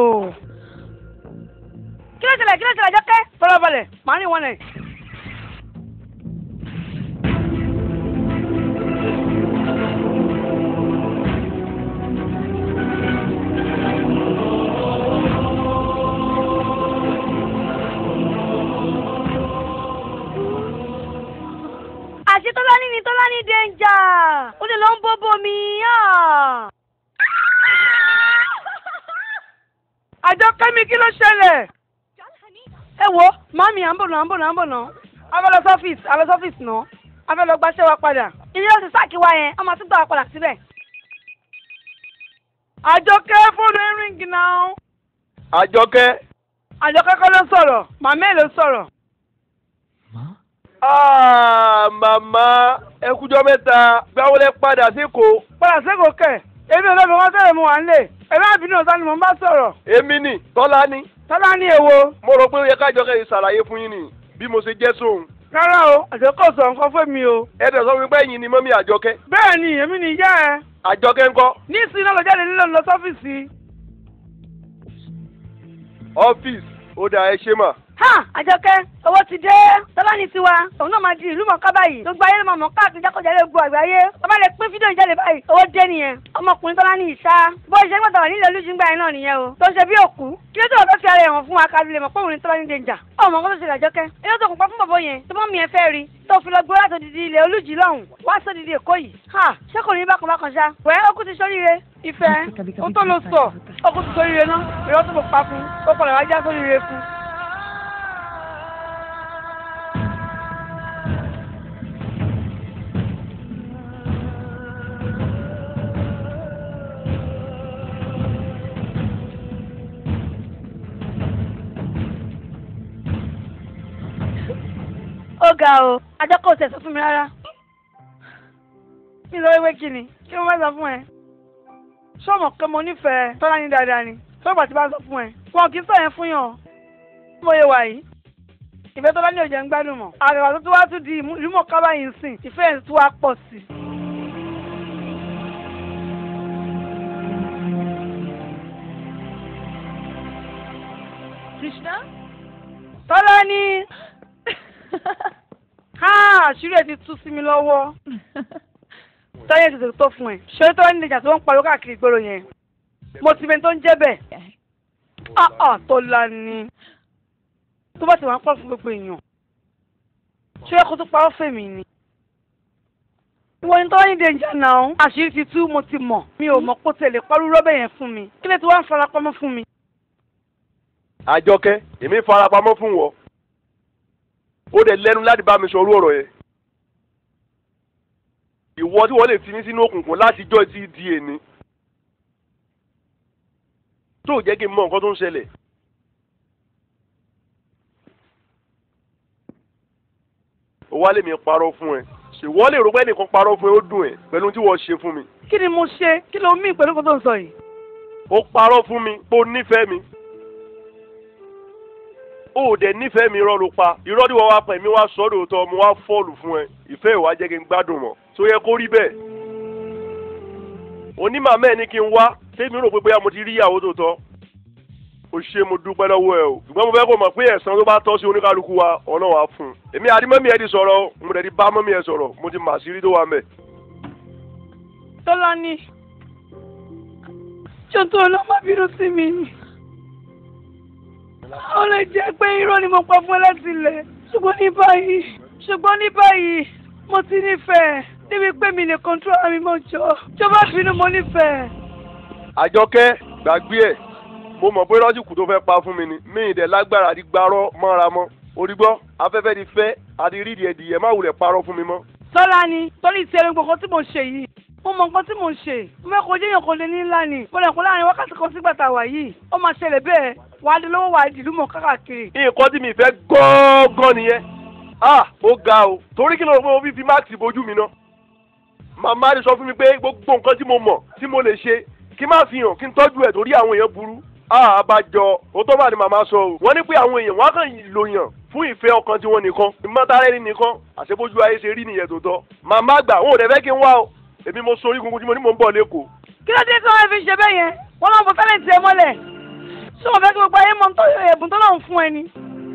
Speaker 1: kí ló ṣẹlẹ̀ kí ló ṣẹlẹ̀ jọ́kẹ́ fọlọ́balẹ̀ màá rìn wọn lẹ̀. àṣé tọ́lání ni tọ́lání dẹ́njà ó lè lọ ń bóbó mi. ah. àjọkẹ́ mi kí ló ṣẹlẹ̀. ẹ wo màmí à ń bọ̀ náà à ń bọ̀ náà à ń bọ̀ náà a fẹ́ lọ sọ́fíìsì a lọ sọ́fíìsì náà a fẹ́ lọ gbaṣẹ́ wa padà. ilé ọ̀sẹ̀ sáàkì wa yẹn ọmọ àtúntò wa padà síbẹ̀. àjọkẹ́ fóònù ẹ̀ ríngì náà.
Speaker 2: àjọkẹ́
Speaker 1: àjọkẹ́ kọ́ ló sọ̀rọ̀ màmá ẹ̀ ló sọ̀rọ̀.
Speaker 2: ah, màmá ẹ kújọ́ mẹ́ta gbáwó lẹ padà sékòó
Speaker 1: padà sẹ́kọ̀ọ́ kẹ̀ èmi ò lọ́ọ́ bí wọ́n tẹ̀lé mu wà ń lè ẹ̀rọ àbínú ọ̀sán ni mò ń bá sọ̀rọ̀.
Speaker 2: èmi ni tọ́lá ni
Speaker 1: tọ́lá ní èwo.
Speaker 2: mo rò pé ó yẹ kájọkẹ́ yìí ṣàlàyé fún yín ni bí mo ṣe jẹ́ sóhun
Speaker 1: rárá o àjọkọ̀ sọ nǹkan fún mi o.
Speaker 2: ẹ dẹ̀ sọ fún mi pé ẹ̀yin ni mọ́mí àjọkẹ́
Speaker 1: bẹ́ẹ̀ ni èmi ni ìyá ẹ.
Speaker 2: àjọkẹ́ ńkọ́
Speaker 1: ní ìsìn náà lọ jáde nílò lọ sọ́fíìsì.
Speaker 2: ọ́fíìsì ó dà ẹ ṣe mà
Speaker 3: ha àjọkẹ́ owó ti dé tọ́lá ní tiwa òun náà máa di ìlú mọ̀ọ́ká báyìí gbogbo ayé ló máa mọ̀ káàkiri jákòjálẹ̀ gbogbo àgbáyé bàbá lè pín fídíò ìjáde báyìí owó dé nìyẹn ọmọkùnrin tọ́lá ní ìṣá bó ṣe ń gbọ́dọ̀ wà nílẹ̀ olújú ńgbà yẹn náà nìyẹn o tó ṣe bí òkú kí ló tó wọ́n fẹ́ fi ara ẹ̀ hàn fún wa kábílẹ̀ mọ̀ pé òun ní tọ́lá ní dèjà ọmọ nǹkan tó ṣe làjọkẹ́ ilé tó kún pa fún bàbá yẹn tó mọ́ mi ẹ fẹ́ rí tó fi lọ gbé láti odidi ilẹ̀ olújì lọ́hùn wá sódìdí èkó yìí ha ṣé kò ní bákan bákan ṣá wẹ́ ó kú ti sóríire ìfẹ́
Speaker 1: ó tó lọ sọ ọkùnrin tó sóríire náà ìrọ́ tó pa fún ó padà wá já sóríire fún.
Speaker 3: ó ga o àjọkọ̀ ò tẹ̀ sọ fún mi rárá
Speaker 1: kí ló wéwé kí ni kí wọ́n bá sọ fún ẹ. sọ́mọ̀ pé mo nífẹ̀ẹ́ tọ́lá ní dáadáa ni sọ́gbà tí bá sọ fún ẹ. wọn kì í sọ yẹn fún yàn mo yẹ wà yìí. ìfẹ́ tọ́lá ní òjò ń gbádùn mọ̀. àgbàgbà tó tún wá tún di ìlúmọ̀ kábà yìí ń sìn ìfẹ́ ẹ̀ tún wá pọ̀ sí.
Speaker 6: Krishna?
Speaker 1: tọ́lá ní ha àṣírí ẹ̀ ti tú sí mi lọ́wọ́. táyé tètè tó fún ẹ. ṣé tọ́lá ní ìjà tó ń pariwo káàkiri ìgboro yẹn. mo ti bẹni tó ń jẹ́ bẹ́ẹ̀. ah ah tọ́lá ní. tó bá ti wà ń pọ̀ fún gbogbo èèyàn. ṣé ẹ kó tó parọ́ fèmí ni. ìwọ ni tọ́lá ní dèjà náà. àṣírí ti tú mo ti mọ̀. mi ò mọ̀ kó tẹ̀lé parú rọ́bẹ̀ yẹn fún mi. kí lè ti wá ń farapamọ́ fún mi.
Speaker 2: àjọkẹ́ èmi farapamọ́ fún wọ ó dẹ̀ lẹ́nu láti bá mi sọ orú ọ̀rọ̀ yẹn ìwọ tí wọ́n lè fi mí sínú òkùnkùn láti jọ́ ti di èní tó jẹ́ kí n mọ nǹkan tó ń ṣẹlẹ̀ ó wá lè mi parọ́ fún ẹ ṣèwọ́ lè rò pé ẹnìkan parọ́ fún ẹ ó dùn ẹ pẹ̀lú tí wọ́n ṣe fún mi
Speaker 1: kí ni mo ṣe kí ló mí pẹ̀lú kó tó ń sọ yìí.
Speaker 2: ó parọ́ fún mi pé ó nífẹ̀ẹ́ mi ó dẹ̀ nífẹ̀ẹ́ mi irọ́ ló pa irọ́ tí wọ́n wá pẹ̀ mí wá sọ́dọ̀ tó mo wá fọ́ọ̀lù fún ẹ ìfẹ́ ìwà jẹ́ kí n gbádùn mọ́ tó yẹ kó rí bẹ́ẹ̀ onímọ̀ ní kí n wá tèmi rò pé bóyá mo ti rí ìyàwó tó tọ́ o ṣe mo dúpẹ́ lọ́wọ́ ẹ o ṣùgbọ́n mo fẹ́ kó mọ̀ pé ẹ̀san tó bá tọ́ sí oníkálukú wa ọ̀nà wà fún un èmi àti mọ́mí ẹ ti sọ̀rọ̀ mo dẹ̀ ti bá mọ́mí ẹ sọ̀rọ̀ mo ti mà sí rí tó wà mẹ́.
Speaker 1: tọ́lá ní ṣètò ọlọ́mọ bínú sí mi ni. ó lè jẹ́ pé irọ́ ni mo pa fún ẹ láti ilẹ̀ ṣùgbọ́n ní báyìí ṣùgbọ́n ní báyìí mo ti nífẹ̀ẹ́ níbi pé mi lè kọ́ńtró ara mi mọ́ jọ jọba bínú mo nífẹ̀ẹ́.
Speaker 2: àjọkẹ́ gbàgbé ẹ̀ mo mọ̀ pé lọ́sìkò tó fẹ́ pa fún mi ni mi ì dẹ̀ lágbára àti gbarọ́ mọ́ra mọ́ orígbọ́ afẹ́fẹ́ ti fẹ́ àti rídìí ẹ̀dìyẹ má wulẹ̀ parọ́ fún mi mọ́.
Speaker 1: tọ́lá ni torí ti ẹni gbọ̀ngàn tí mo ṣe yìí mo mọ nǹkan tí mo ṣe mo fẹ́ kó jẹ́yàn kó lè ní ńlá ni mo lè kó láàrin wákàtí kan sígbà tá a wà yìí ó máa ṣẹlẹ̀ bẹ́ẹ̀ wà á di lọ́wọ́ wà á di ìlú mọ̀ káàkiri.
Speaker 2: nǹkan tí mi fẹ́ gángan nìyẹn ah ó ga o torí kí ló rò pé mo fi fi máàkì bojú mi náà màmá rẹ sọ fún mi pé gbogbo nǹkan tí mo mọ̀ tí mo lè ṣe kí má fi hàn kí n tọ́jú ẹ̀ torí àwọn èèyàn burú àbájọ ó tó bá ní màmá sọ o wọ́n ní pé àwọn èèyàn wọ́n á kàn lò yàn fún ìfẹ́ ọkàn tiwọn nìkan ìmọ̀tara ẹni nìkan àṣebójú ayé ṣe rí nìyẹn tó tọ́ màmá àgbà wọn ò dẹ̀ fẹ́ kí n wá o èmi mo sọ orí gungun tí mo ní mò ń bọ̀ lẹ́kọ̀ọ́
Speaker 1: kí ló dé tí wọ́n fi ṣe bẹ́ẹ̀ yẹn wọ́n lọ́n fọ tálẹ̀ǹtì ẹ mọ́lẹ̀ ṣé wọ́n fẹ́ kí gbogbo ayé mọ tó ẹ̀bùn tó lọ́n fún ẹ ni.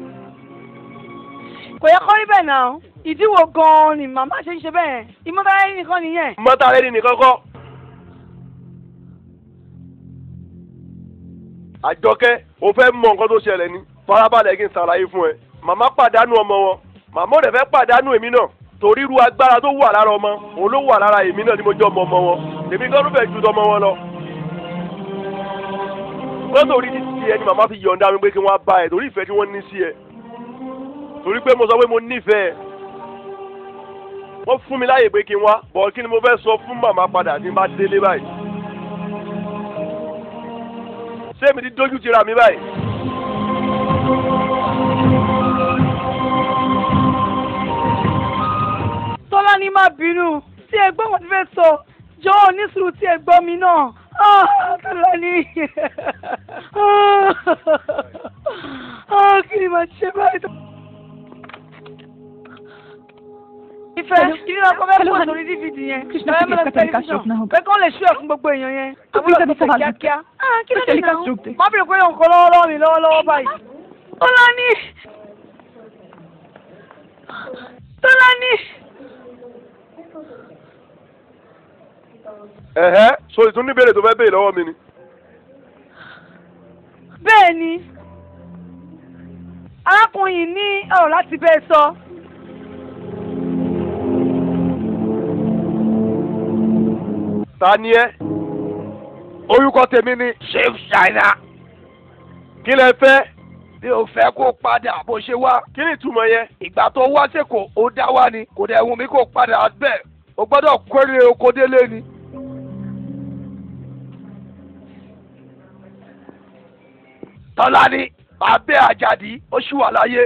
Speaker 1: kò yẹ kọ́ rí bẹ́ẹ̀ náà ìdíwò gan-an ni màmá ṣe ń ṣe bẹ́ẹ̀ ìmọ̀tara ẹni nìkan nìyẹn.
Speaker 2: ìmọ̀tara ẹni nìkan kọ́ àjọkẹ́ o fẹ́ mọ nǹkan tó ṣẹlẹ̀ ni farabalẹ̀ kí n ṣàlàyé fún ẹ màmá pàdánù ọmọ wọn màmá ò dẹ̀ fẹ́ pàdánù èmi náà torí irú agbára tó wà lára ọmọ òun ló wà lára èmi náà ni mo jẹ́ ọmọ ọmọ wọn èmi gan ló fẹ́ ju tọmọ wọn lọ. wọ́n torí ní ti ẹ ni màmá fi yọ̀ǹda mi pé kí wọ́n á bá ẹ torí ìfẹ́ tí wọ́n ní sí ẹ torí pé mo sọ pé mo nífẹ̀ẹ́ wọ́n fún mi láyè pé kí n wá bọ̀ kí ni mo fẹ́ sọ fún màmá padà tí n bá délé báyìí ṣé èmi ti dójú ti ra mi báyìí.
Speaker 1: tọ́lá ní má bínú tí ẹ gbọ́ wọn ti fẹ́ sọ jọ̀ọ́ ní sùúrù tí ẹ gbọ́ mi náà Ah, tọ́lá ní Ah, kí ni màá ṣe báyìí. ìfẹ́ kí ni wọn kọ́ fẹ́ pọ̀ lórí dvd yẹn
Speaker 6: Krishna
Speaker 1: ẹ
Speaker 6: की
Speaker 1: mẹ́lẹ̀
Speaker 6: इसका तरीका
Speaker 1: tẹlifíṣàn
Speaker 6: रोकना होगा
Speaker 1: pé kí wọ́n lè ṣú ẹ̀ fún gbogbo èèyàn yẹn
Speaker 6: तो
Speaker 1: àwọn
Speaker 6: फिर
Speaker 1: ọ̀sẹ̀
Speaker 6: कभी सवाल
Speaker 1: kíákíá. Ah, kí ló
Speaker 6: तो
Speaker 1: dé
Speaker 6: टेलीकास्ट
Speaker 1: náà
Speaker 6: रोक दे
Speaker 1: má bèrè pé nǹkan lọ́wọ́lọ́wọ́ mi lọ́wọ́lọ́wọ́ báyìí. Tọ́lání Tọ́lání
Speaker 2: ẹ̀hẹ́ so ìtún ní béèrè tó fẹ́ béèrè lọ́wọ́ mi ni.
Speaker 1: bẹ́ẹ̀ ni arákùnrin yìí ní ọ̀rọ̀ láti bẹ́ẹ̀ sọ.
Speaker 2: ta ni ẹ orúkọ tèmi ni
Speaker 5: Chief China
Speaker 2: kí lẹ fẹ́
Speaker 5: mi ò fẹ́ kó padà bó ṣe wá
Speaker 2: kí ni ìtumọ̀ yẹn.
Speaker 5: ìgbà tó wá sẹ́kọ̀ ó dá wá ni kò dẹ̀ wù mí kó padà bẹ́ẹ̀ o gbọ́dọ̀ kórè oko délé ni. tọ́lá ni bàbá àjàdí ó ṣì wà láyé.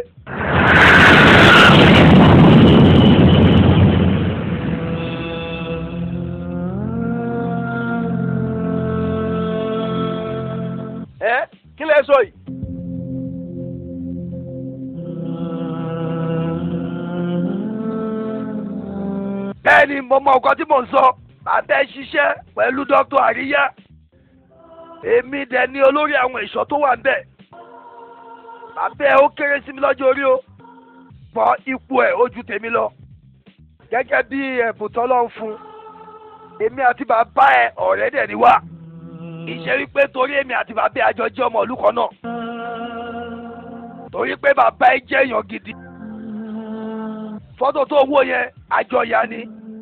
Speaker 2: ẹ kí lẹ sọ yìí.
Speaker 5: bẹ́ẹ̀ ni mo mọ nǹkan tí mò ń sọ bàbá ẹ ṣiṣẹ́ pẹ̀lú dr àríyá èmi dẹ̀ ni olórí àwọn ẹ̀ṣọ́ tó wà níbẹ̀ bàbá ẹ ó kéré sí mi lọ́jọ́ orí o pọ̀ ipò ẹ̀ ó ju tèmi lọ gẹ́gẹ́ bí ẹ̀bùn tọ́lọ́ ń fún èmi àti bàbá ẹ ọ̀rẹ́ dẹ̀ ni wá ìṣe wípé torí èmi àti bàbá ẹ àjọ jẹ́ ọmọ ìlú kan náà torí pé bàbá ẹ jẹ́ èèyàn gidi fọ́tò tó wó yẹn àjọyà ni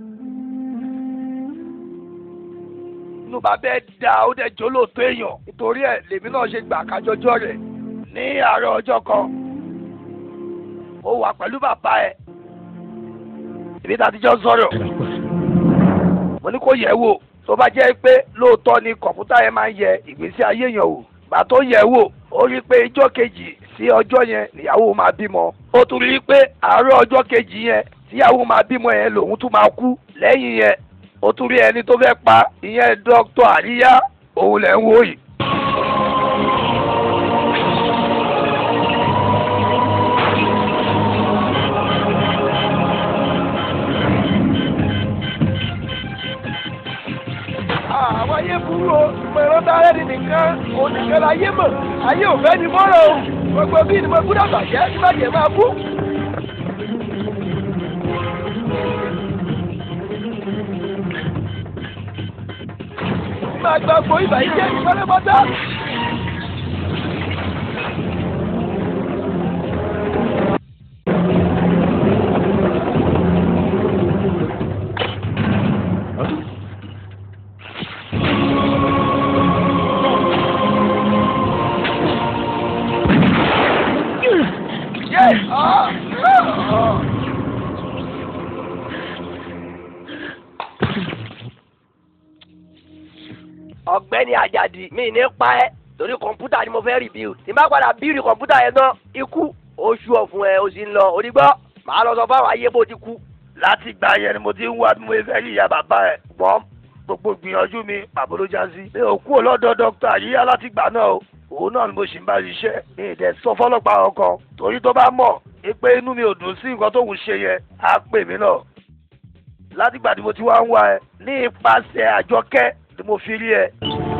Speaker 5: inú bàbá ẹ da ó dẹ̀ jólóòtọ́ èèyàn nítorí ẹ̀ lèmi náà ṣe gbà kájọjọ́ rẹ̀ ní àárọ̀ ọjọ́ kan ó wà pẹ̀lú bàbá ẹ̀ èmi tá a ti jọ sọ̀rọ̀ mo ní kó yẹ̀ wò tó bá jẹ́ pé lóòótọ́ ni kọ̀ǹpútà yẹn máa ń yẹ ìgbésí ayé èèyàn wò gbà tó yẹ̀ wò ó rí i pé ijọ́ kejì sí ọjọ́ yẹn níyàwó máa bímọ ó tún rí i pé àárọ̀ ọjọ́ kejì yẹn tíyàwó máa bímọ yẹn lòun tún máa kú lẹ́yìn yẹn ó tún rí ẹni tó fẹ́ pa ìyẹn dókítà àríyá òun lẹ̀ ń wò yìí.
Speaker 2: àwọn ayé burú o ìmọ̀ ẹ̀rọ dára ẹni nìkan oníkan láyé mọ̀ ayé ò fẹ́ ni mọ́rọ̀ o gbogbo bí ni mo gbúdọ̀ bàjẹ́ tí bàjẹ́ máa kú. máa gba gbogbo ibà yìí jẹ́ ìfọ́lẹ́mọ́tà. Yeah. Ah. Ah.
Speaker 5: ọ̀gbẹ́ni àjàdì mi ní pa ẹ́ torí kọ̀ǹpútà ni mo fẹ́ rìbíù tí n bá padà bíìrì kọ̀ǹpútà yẹn tán ikú oṣù ọ̀fun ẹ̀ o sì ń lọ onígbọ́ màá lọ sọ fáwọn ayé bó ti kú. láti ìgbà yẹn ni mo ti ń wá bí mo fẹ́ rí ìyá bàbá ẹ̀ gbọ́n gbogbo gbìyànjú mi pàbó ló já sí. mi ò kúrò lọ́dọ̀ dókítà àyíyá láti gbà náà o òun náà ni mo sì ń bá ṣiṣẹ́ ní ìdẹ sọ fọlọ́pàá ọkàn torí tó bá mọ̀ pé inú mi ò dùn sí nǹkan tóun ṣe yẹn á pè mí náà látìgbà tí mo ti wá ń wá ẹ ní ipasẹ̀ àjọkẹ́ ni mo fi rí ẹ.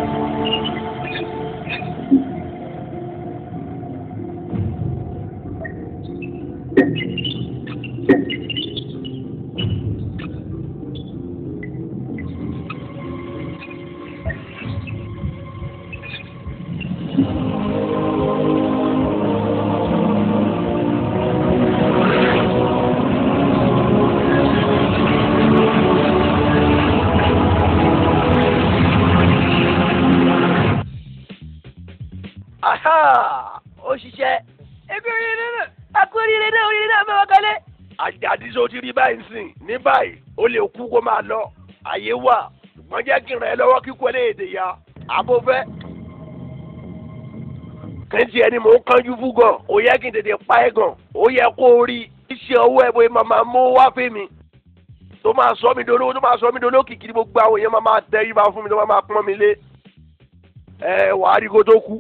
Speaker 2: aha ó ṣiṣẹ́. ebi oríire náà akú oríire náà oríire náà fẹ́ wọ́n kọ́lé. àjàdí sọ ti rí báyìí sìn ní báyìí ó lè kú kó máa lọ àyè wà ṣùgbọ́n jẹ́ kí n ràn ẹ́ lọ́wọ́ kíkú ẹlẹ́yèdè ya àbó fẹ́. kẹ́ntì ẹni mò ń kánjú fún gan ó yẹ kí n tètè pa ẹ́ gan ó yẹ kó o rí iṣẹ́ ọwọ́ ẹ̀ bóyá màmá mú wá fún mi tó máa sọ mi dolówó tó máa sọ mi dolówó kìkì gbogbo àwọn èèyàn máa máa tẹ yíba fún mi tó máa máa pọ́n mi lé ẹ wàá rí kó tó kú.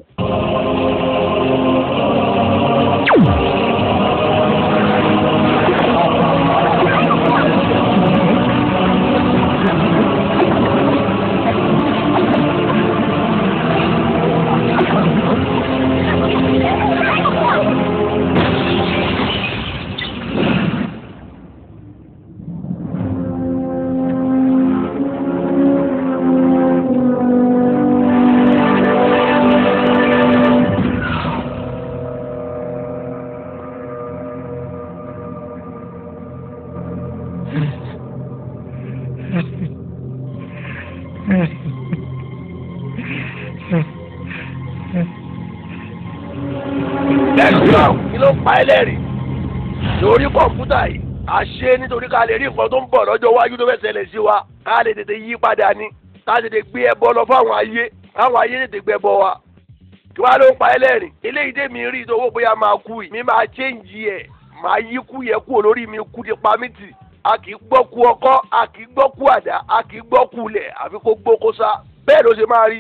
Speaker 2: lẹ́gbẹ̀ẹ́ kí ló pa ẹlẹ́rìí lórí kọ̀ǹpútà yìí a ṣe nítorí ká lè rí nǹkan tó ń bọ̀ lọ́jọ́ iwájú tó fẹ́ ṣẹlẹ̀ sí wa ká lè tètè yí padà ní ká tètè gbé ẹbọ lọ fáwọn ayé káwọn ayé tètè gbẹbọ wa kí wàá ló ń pa ẹlẹ́rìí eléyìí dé mi rí ìdówó bóyá máa kú yìí mi máa chéǹjì ẹ̀ máa yí kú yẹ kú olórí mi kú ti pa mí tì a kì í gbọ́ ku ọkọ́ a kì í gbọ́ ku àdá a kì í gbọ́ ku lẹ̀ àfi kó gbó kó sá bẹ́ẹ̀ ló ṣe máa rí.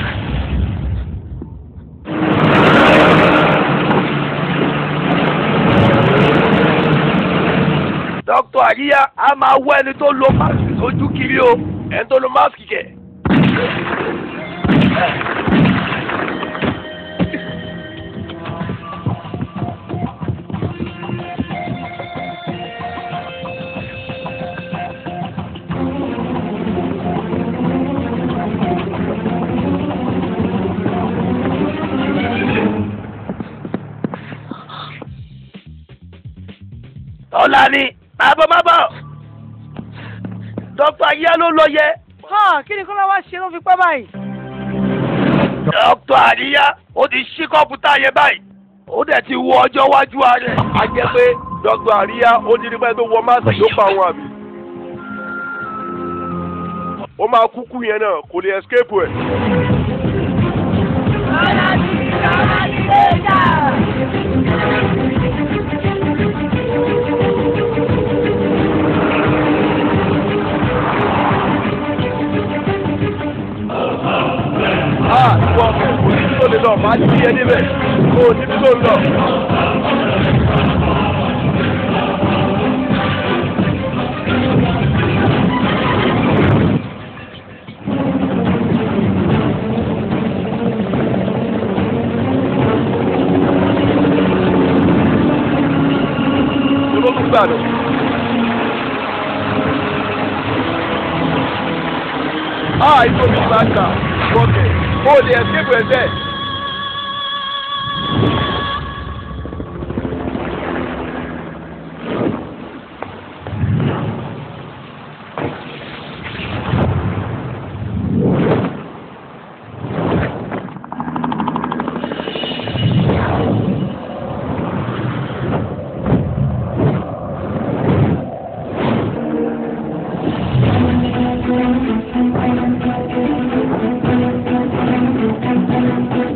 Speaker 2: dókítà àríyá a máa wọ ẹni tó lo máàsì lójú kiri o ẹni tó lo máàsì kẹ. ọ̀la ni àbọ̀ má bọ̀ dókítà àríyá ló lọ yẹ.
Speaker 1: hàn kí ni kọ́lá wá ṣe ló fi pẹ́ báyìí.
Speaker 5: dókítà àríyá ó ti ṣí kọ́mpútà yẹn báyìí ó dẹ̀ ti wo ọjọ́ wájú rẹ̀.
Speaker 2: a jẹ́ pé dókítà àríyá ó ti rí pé tó wọ máàsì ló pa àwọn àmì. ó máa kúkú yẹn náà kò lè escape ẹ̀. Ah, ìwọ ọkẹ́ kò ní tó lè lọ, máa ti yẹ níbẹ̀, kò ní tó lọ. Olóòtú gbà lọ. Ah, ìfọ̀ mi máa gbà, ìwọ ọkẹ́, kò lè escape ẹ̀ bẹ́ẹ̀.
Speaker 3: Thank you.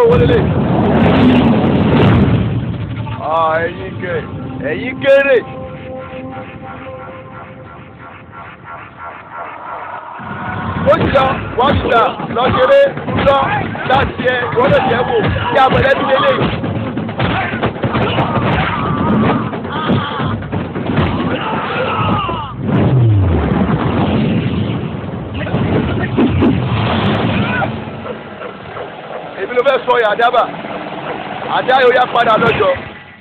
Speaker 2: owó lélẹ̀. Ah, ẹ̀yin kẹ ẹ̀yin kéré. ó ti lọ wọ́n ti là lọ ṣeré lọ láti ẹ ìwọ́n lè jẹ́ wò kí amọ̀lẹ́bí lélẹ̀. èmi ló fẹ́ sọ yà dábà àdá yóò yá padà lọ́jọ́.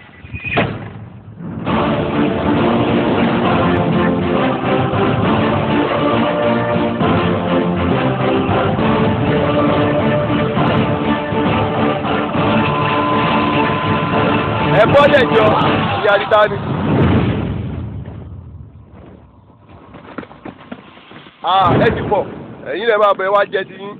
Speaker 2: ẹ bọ́lẹ̀ jọ ìyá dídá ni. Ah, ẹ ti pọ̀ ẹ̀yin lè máa bẹ̀ wá jẹ ti yín.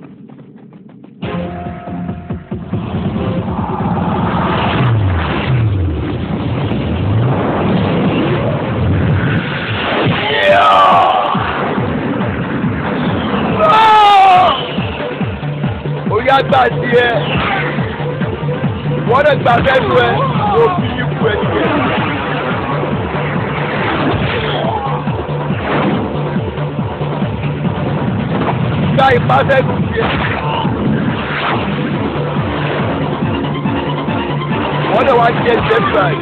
Speaker 2: Orí àgbà sí ẹ, wọ́n lè gbà sẹ́nu ẹ, ló fi ikú ẹ nìyẹn. Gba ìpàsẹ́nu tiẹ̀. Wọ́n lè wá jẹ jẹ́ báyìí.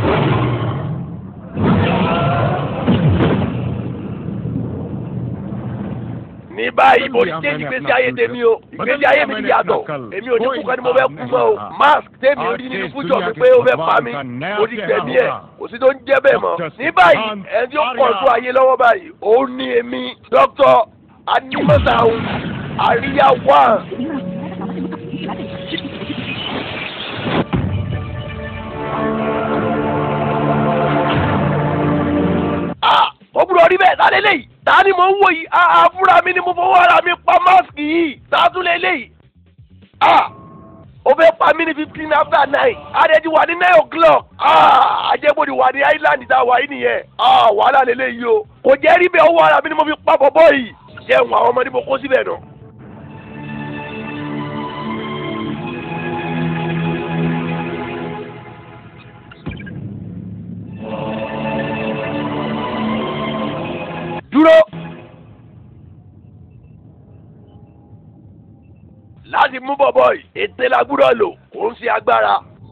Speaker 2: ní báyìí mo ṣe ìgbésí ayé tèmi o ìgbésí ayé mi ti yàtọ̀ èmi ò ní kú kan ni mo fẹ́ kú mọ́ o mask tèmi rí nínú fújọ mi pé ó fẹ́ pa mí mo ti gbẹ̀mí ẹ̀ kò sí tó ń jẹ́ bẹ́ẹ̀ mọ́ ní báyìí ẹni tí ó pọ̀ tó ayé lọ́wọ́ báyìí òun ni èmi dókítà animasahun àríyá wà. ah ó gbúdọ̀ rí bẹ́ẹ̀ sáré léyìí ta ni mo ń wò yìí ah fúnra mi ni mo fọwọ́ ara mi pa máàsì yìí sátún lé léyìí ah ó fẹ́ pa mí ní fifteen after nine adẹ́jú wà ní nine o'clock ah ajẹ́gbòdì wà ní island tá a wà yìí nìyẹn ah wàhálà lélẹ́yìí o kò jẹ́ rí bẹ́ẹ̀ ọwọ́ ara mi ni mo fi pa bọ́bọ́ yìí jẹun àwọn ọmọdé mo kó síbẹ̀ náà. dúró. láti mú bọ̀bọ̀ yìí ètè la gbúdọ̀ lò kò ń ṣe agbára.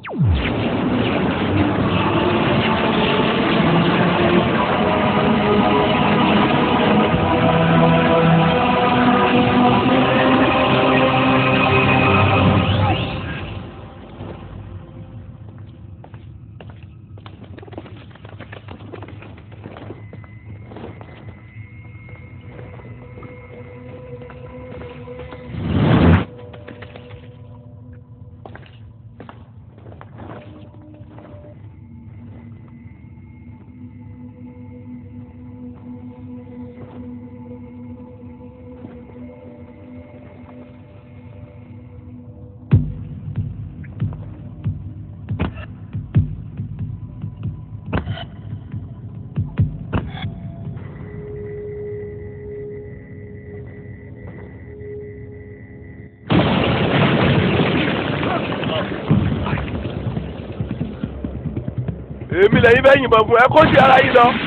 Speaker 2: èmi lẹ́yìn bẹ́ẹ̀ yìnbọn fún ẹ kó sí ara yín lọ.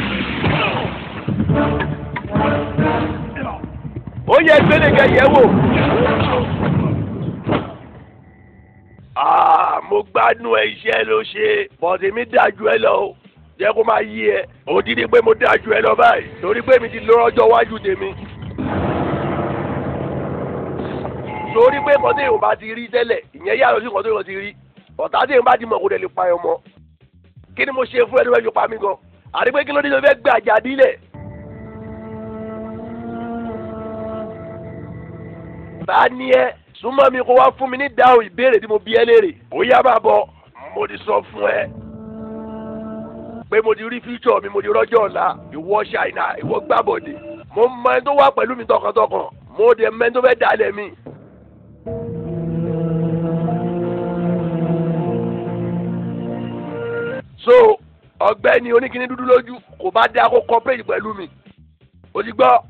Speaker 2: ó yẹ gbẹ́lẹ́gẹ yẹ̀ wò. Ah, mo gbádùn ẹ iṣẹ́ ló ṣe bọ̀dé mi dájú ẹ lọ o jẹ́ kó máa yí ẹ òdìdí pé mo dájú ẹ lọ báyìí torí pé mi ti lọ́rọ́jọ́ wájú tèmi. torí pé kọ́tẹ́ yóò bá ti rí tẹ́lẹ̀ ìyẹn yàtọ̀ sí kọ́tẹ́ yóò ti rí ọ̀tá tẹ̀yìn bá ti mọ̀ kó dẹ̀ lè pa ẹ̀ mọ́ kí ni mo ṣe fún ẹni wẹ́n fi pa mí gan àti pé kí ló dé tó fẹ́ gbé àjà dílẹ̀. bá ní ẹ súnmọ́ mi kó wá fún mi ní dáhùn ìbéèrè tí mo bí ẹ léèrè ó yá máa bọ̀ mo ti sọ fún ẹ pé mo ti rí fíjọ mi mo ti rọ́jọ́ ọ̀la ìwọ ṣàìnà ìwọ gbàbọ̀dé mo mọ ẹni tó wà pẹ̀lú mi tọkàntọkàn mo dẹ̀ mọ ẹni tó fẹ́ dalẹ̀ mi. so ọ̀gbẹ́ni oníkíní dúdú lójú kò bá dá kó cooperate pẹ̀lú mi o ti gbọ́.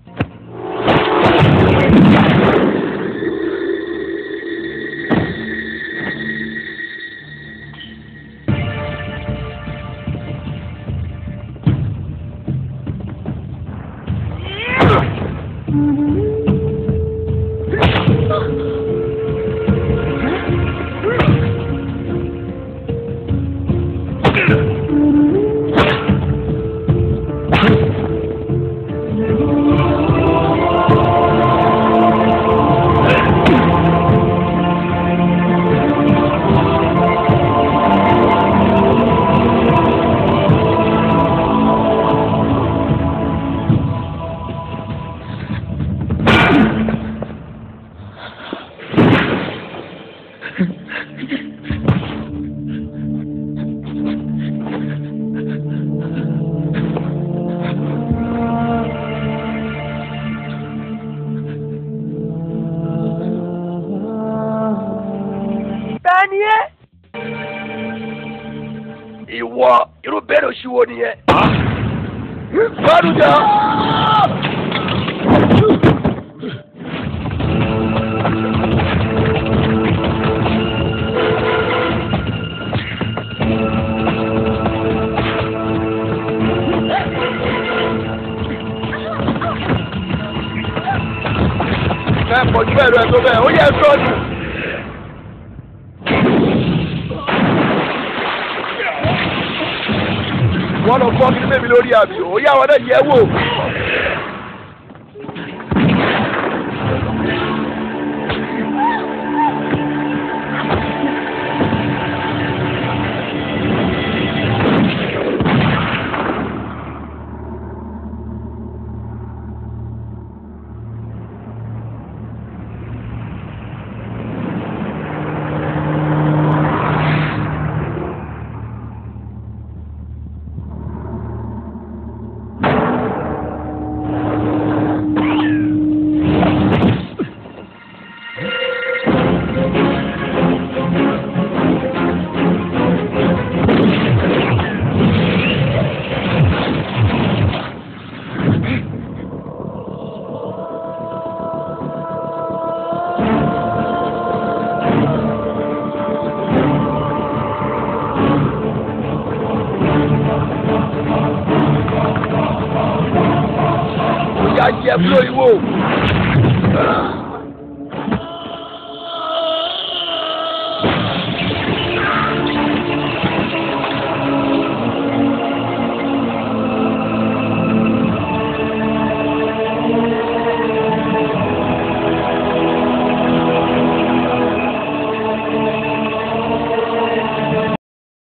Speaker 2: Tani ẹ́?
Speaker 5: ìwọ irú bẹ́ẹ̀ ló ṣíwó nìyẹn.
Speaker 2: Gbádùn jà. Ẹ pọ̀ jù bẹ́ẹ̀ lọ ẹ̀ tó bẹ́ẹ̀, ó yẹ sọ́ọ̀dù. wọ́n lọ fọ́ kí bèbí lórí àbí ó yá wọn náà yẹ wò. ó yá yẹ kúrò ìwò.